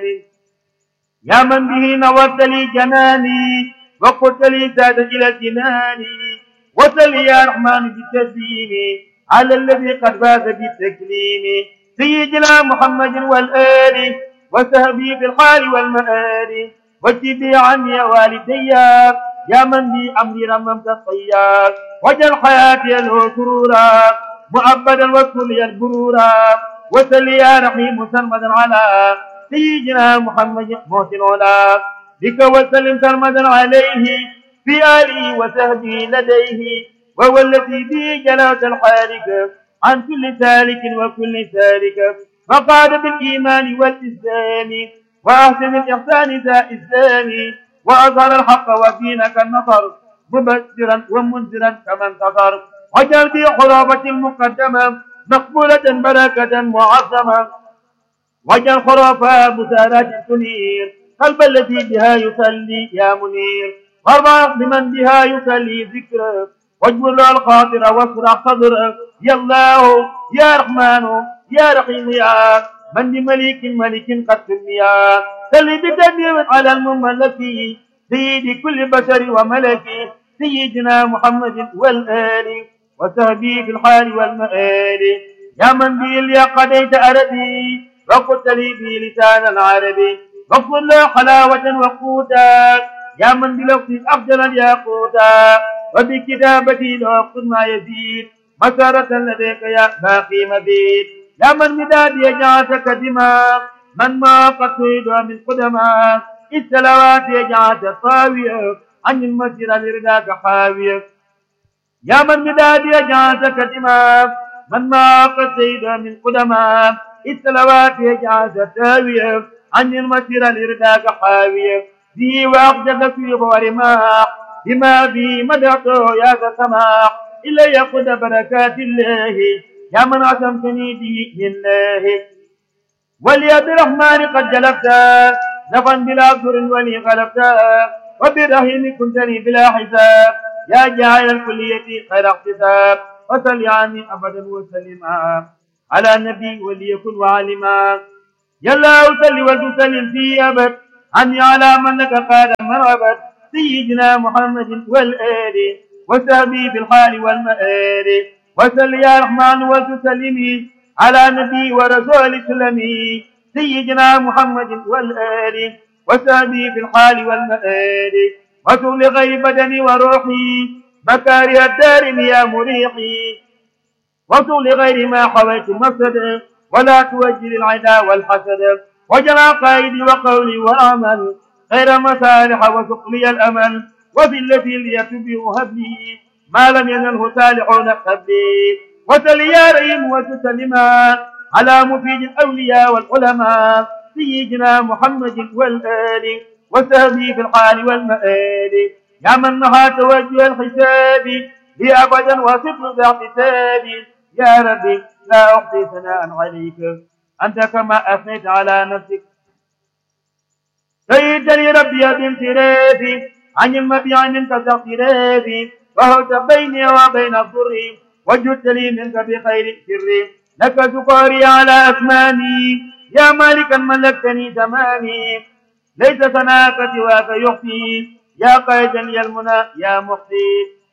يا من به نورت لي جناني وقلت لي ساد إلى الجنان وسل يا رحمن بالتسليم على الذي قد فاز بالتكليم سيدنا محمد والآل وسهبي في الحال والمآل وجبي عني والدي يا من بي أمري رممت الطيار وجل حياتي له سرورا مؤبدا واذكر لي البرورا وسل يا رحيم سرمدا على سيدنا محمد موت العلا بك وسلم سرمدا عليه في آله وسهبه لديه وهو الذي به جلالة الحالك عن كل سالك وكل سالك فقاد بالإيمان والإسلام وأحسن الإحسان ذا إسلام وأظهر الحق ودينك النصر مبشرا ومنذرا كما انتصر وجل في خرافة المقدمة مقبولة بركة معظمة وجل خرافة بسارات تنير قلب التي بها يصلي يا منير وارضى بمن بها يصلي ذكرك واجبر له الخاطر واسرع صدرك يا الله يا رحمن يا رحيم يا من بمليك ملك قد سميا سل بتدبير على المملك سيد كل بشر وملك سيدنا محمد والآل وسهبي في الحال والمآل يا من به اللي قضيت أردي وقلت لي به لسان العربي واغفر له حلاوة وقوتا يا من بلفظ أفضل الياقوتا وبكتابتي له قد ما يزيد مسارة لديك يا باقي مبيد يا من مداد يجعلك دماء من ما قد تريد من قدما السلوات يجعلك طاوية عن المسجد لرداك حاوية يا من مداد يجعلك دماء من ما قد تريد من قدما السلوات يجعلك تاوية عن المسجد لرداك حاوية به وأخجل في ورماح بما به مدحته يا ذا سماح إلي قد بركات الله يا من عصمتني به لله ولي بالرحمن قد جلبت نفا بلا ضر ولي غلبت وبالرحيم كنتني بلا حساب يا جاعل الكلية خير احتساب وصل عني أبدا وسلم على النبي وليكن وعلما يلا صل وتسلم في أبد عني على من لك قال مرغبت سيدنا محمد والآل وسهبي في الحال والمآل وسل يا رحمن وتسلمي على نبي ورسول اسلمي سيدنا محمد والآل وسهبي في الحال والمآل وسل لغير بدني وروحي مكاره الدار يا مريحي وسل لغير ما حويت مفسد ولا توجه العدا والحسد وجمع قائدي وقولي والعمل غير مصالح وسقلي الأمل وفي التي ليتبه هبلي ما لم ينله صالحون قبلي وسل يا ريم وتسلما على مفيد الأولياء والعلماء سيدنا محمد والآل وسهبي في الحال والمآل يا من نهى توجه الحساب لي أبدا وصدق باعتتاب يا ربي لا أحصي ثناء عليك أنت كما أثنيت على نفسك سيدني ربي بانصرافي عن المبيع منك تغفرافي وهوت بيني وبين الضر وجدت لي منك بخير سر لك سكاري على أثماني يا مالكا ملكتني تمامي ليس ثناك سواك يخفي يا قائدا يا المنى يا مخفي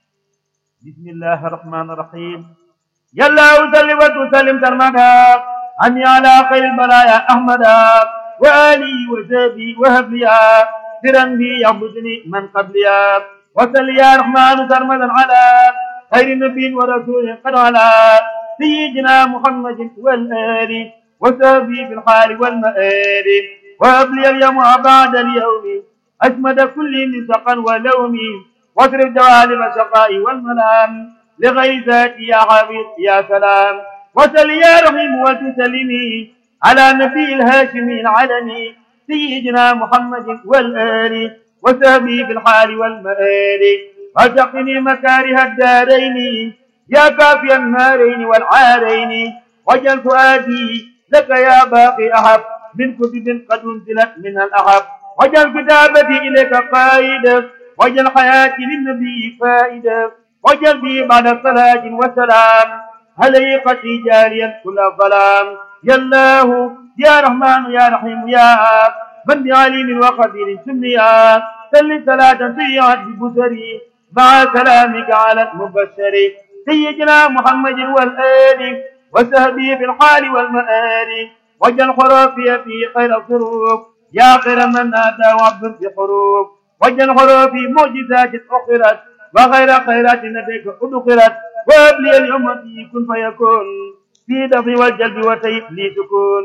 بسم الله الرحمن الرحيم يلا وسلم وتسلم سرمدا عني على خير البرايا أحمدا وآلي وزابي وهبليا سرا بي يعبدني من قبليا وسل يا رحمن سرمدا على خير نبي ورسول قد على سيدنا محمد والآل وسابي في الحال والمآل وأبلي اليوم بعد اليوم أجمد كل نسقا ولومي واصرف جوالب الشقاء والملام لغير ذاتي يا حبيب يا سلام وسل يا رحيم وتسلمي على نبي الهاشمي العلني سيدنا محمد والآل وسهبي في الحال والمآل وتقني مكاره الدارين يا كافي النارين والعارين وجل فؤادي لك يا باقي أحب من كتب قد انزلت منها الأحب وجل كتابتي إليك قائدة وجل حياتي للنبي فائدة وجل بي بعد صلاة وسلام هليقتي جاريا كل الظلام يا الله يا رحمن يا رحيم يا من بعليم وقدير سميا سل صلاة سيئات ببصري مع سلامك على المبشر سيدنا محمد والآل وسهبي في الحال والمآل وجل خرافي في خير الظروف يا خير من نادى وعبد في حروف وجل خرافي معجزات أخرت وغير خيرات نبيك أدخلت وابلي اليوم في كن فيكون في دفع والجلب وسيف لي سكون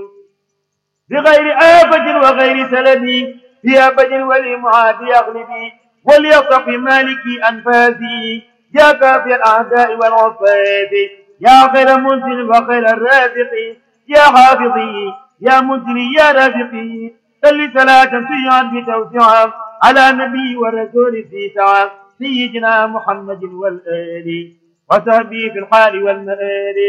بغير آفة وغير سلبي في أبد ولمعاد يغلبي وليصف مالكي أنفاسي يا كافي الأعداء والعفاف يا خير منزل وخير الرازق يا حافظي يا منزلي يا رازقي صل صلاة سيئا بتوسعا على نبي ورسول في سعى سيدنا محمد والآل وصحبه في الحال والمآل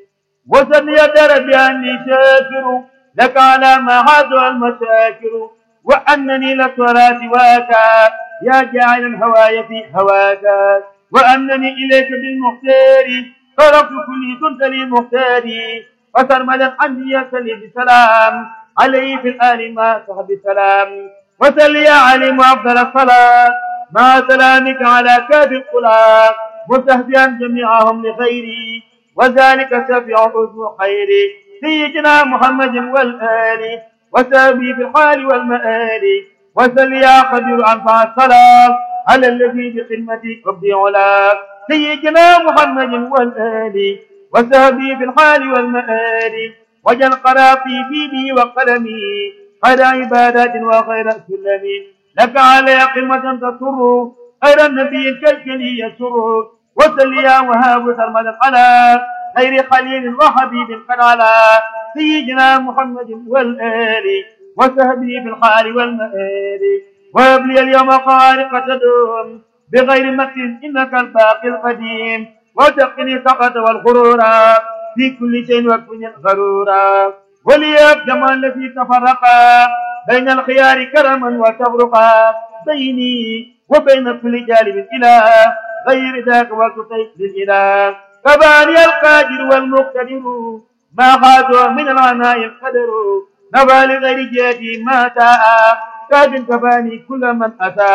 وسن يا ربي أني شاكر لك على ما حاضر المشاكر وأنني للصلاة واكا يا جاعل الهوايا في هواك وأنني إليك بالمختار طرفت كل كنت لي مختاري وسرمدا عني يسلي بسلام عليه في الآل ما صحب السلام وسل يا عليم أفضل الصلاة مع سلامك على كاف القلا مستهزئا جميعهم لخيري وذلك شفيع حسن خيري سيدنا محمد والآل وسابي في الحال والمآل وسل يا خبير أنفع الصلاة على الذي بخدمتي ربي علا سيدنا محمد والآل وسابي في الحال والمآل وجل قرافي في بي وقلمي خير عبادات وخير سلمي لك علي قمة تسر خير النبي الكلكلي يسر وسل يا وهاب سرمدا على خير خليل وحبيب قد على سيدنا محمد والآل وسهبي في الحال والمآل وابلي اليوم خارق تدوم بغير مكر إنك الباقي القديم وتقني سقط والغرورا في كل شيء وكن غرورا ولياب جمال الذي تفرقا بين الخيار كرما وتفرقا بيني وبين كل جانب إله غير ذاك والكتيب للإله كباني القادر والمقتدر ما خاضوا من العناء القدر نفى لغير جهتي ما تاء كاد كفاني كل من أتى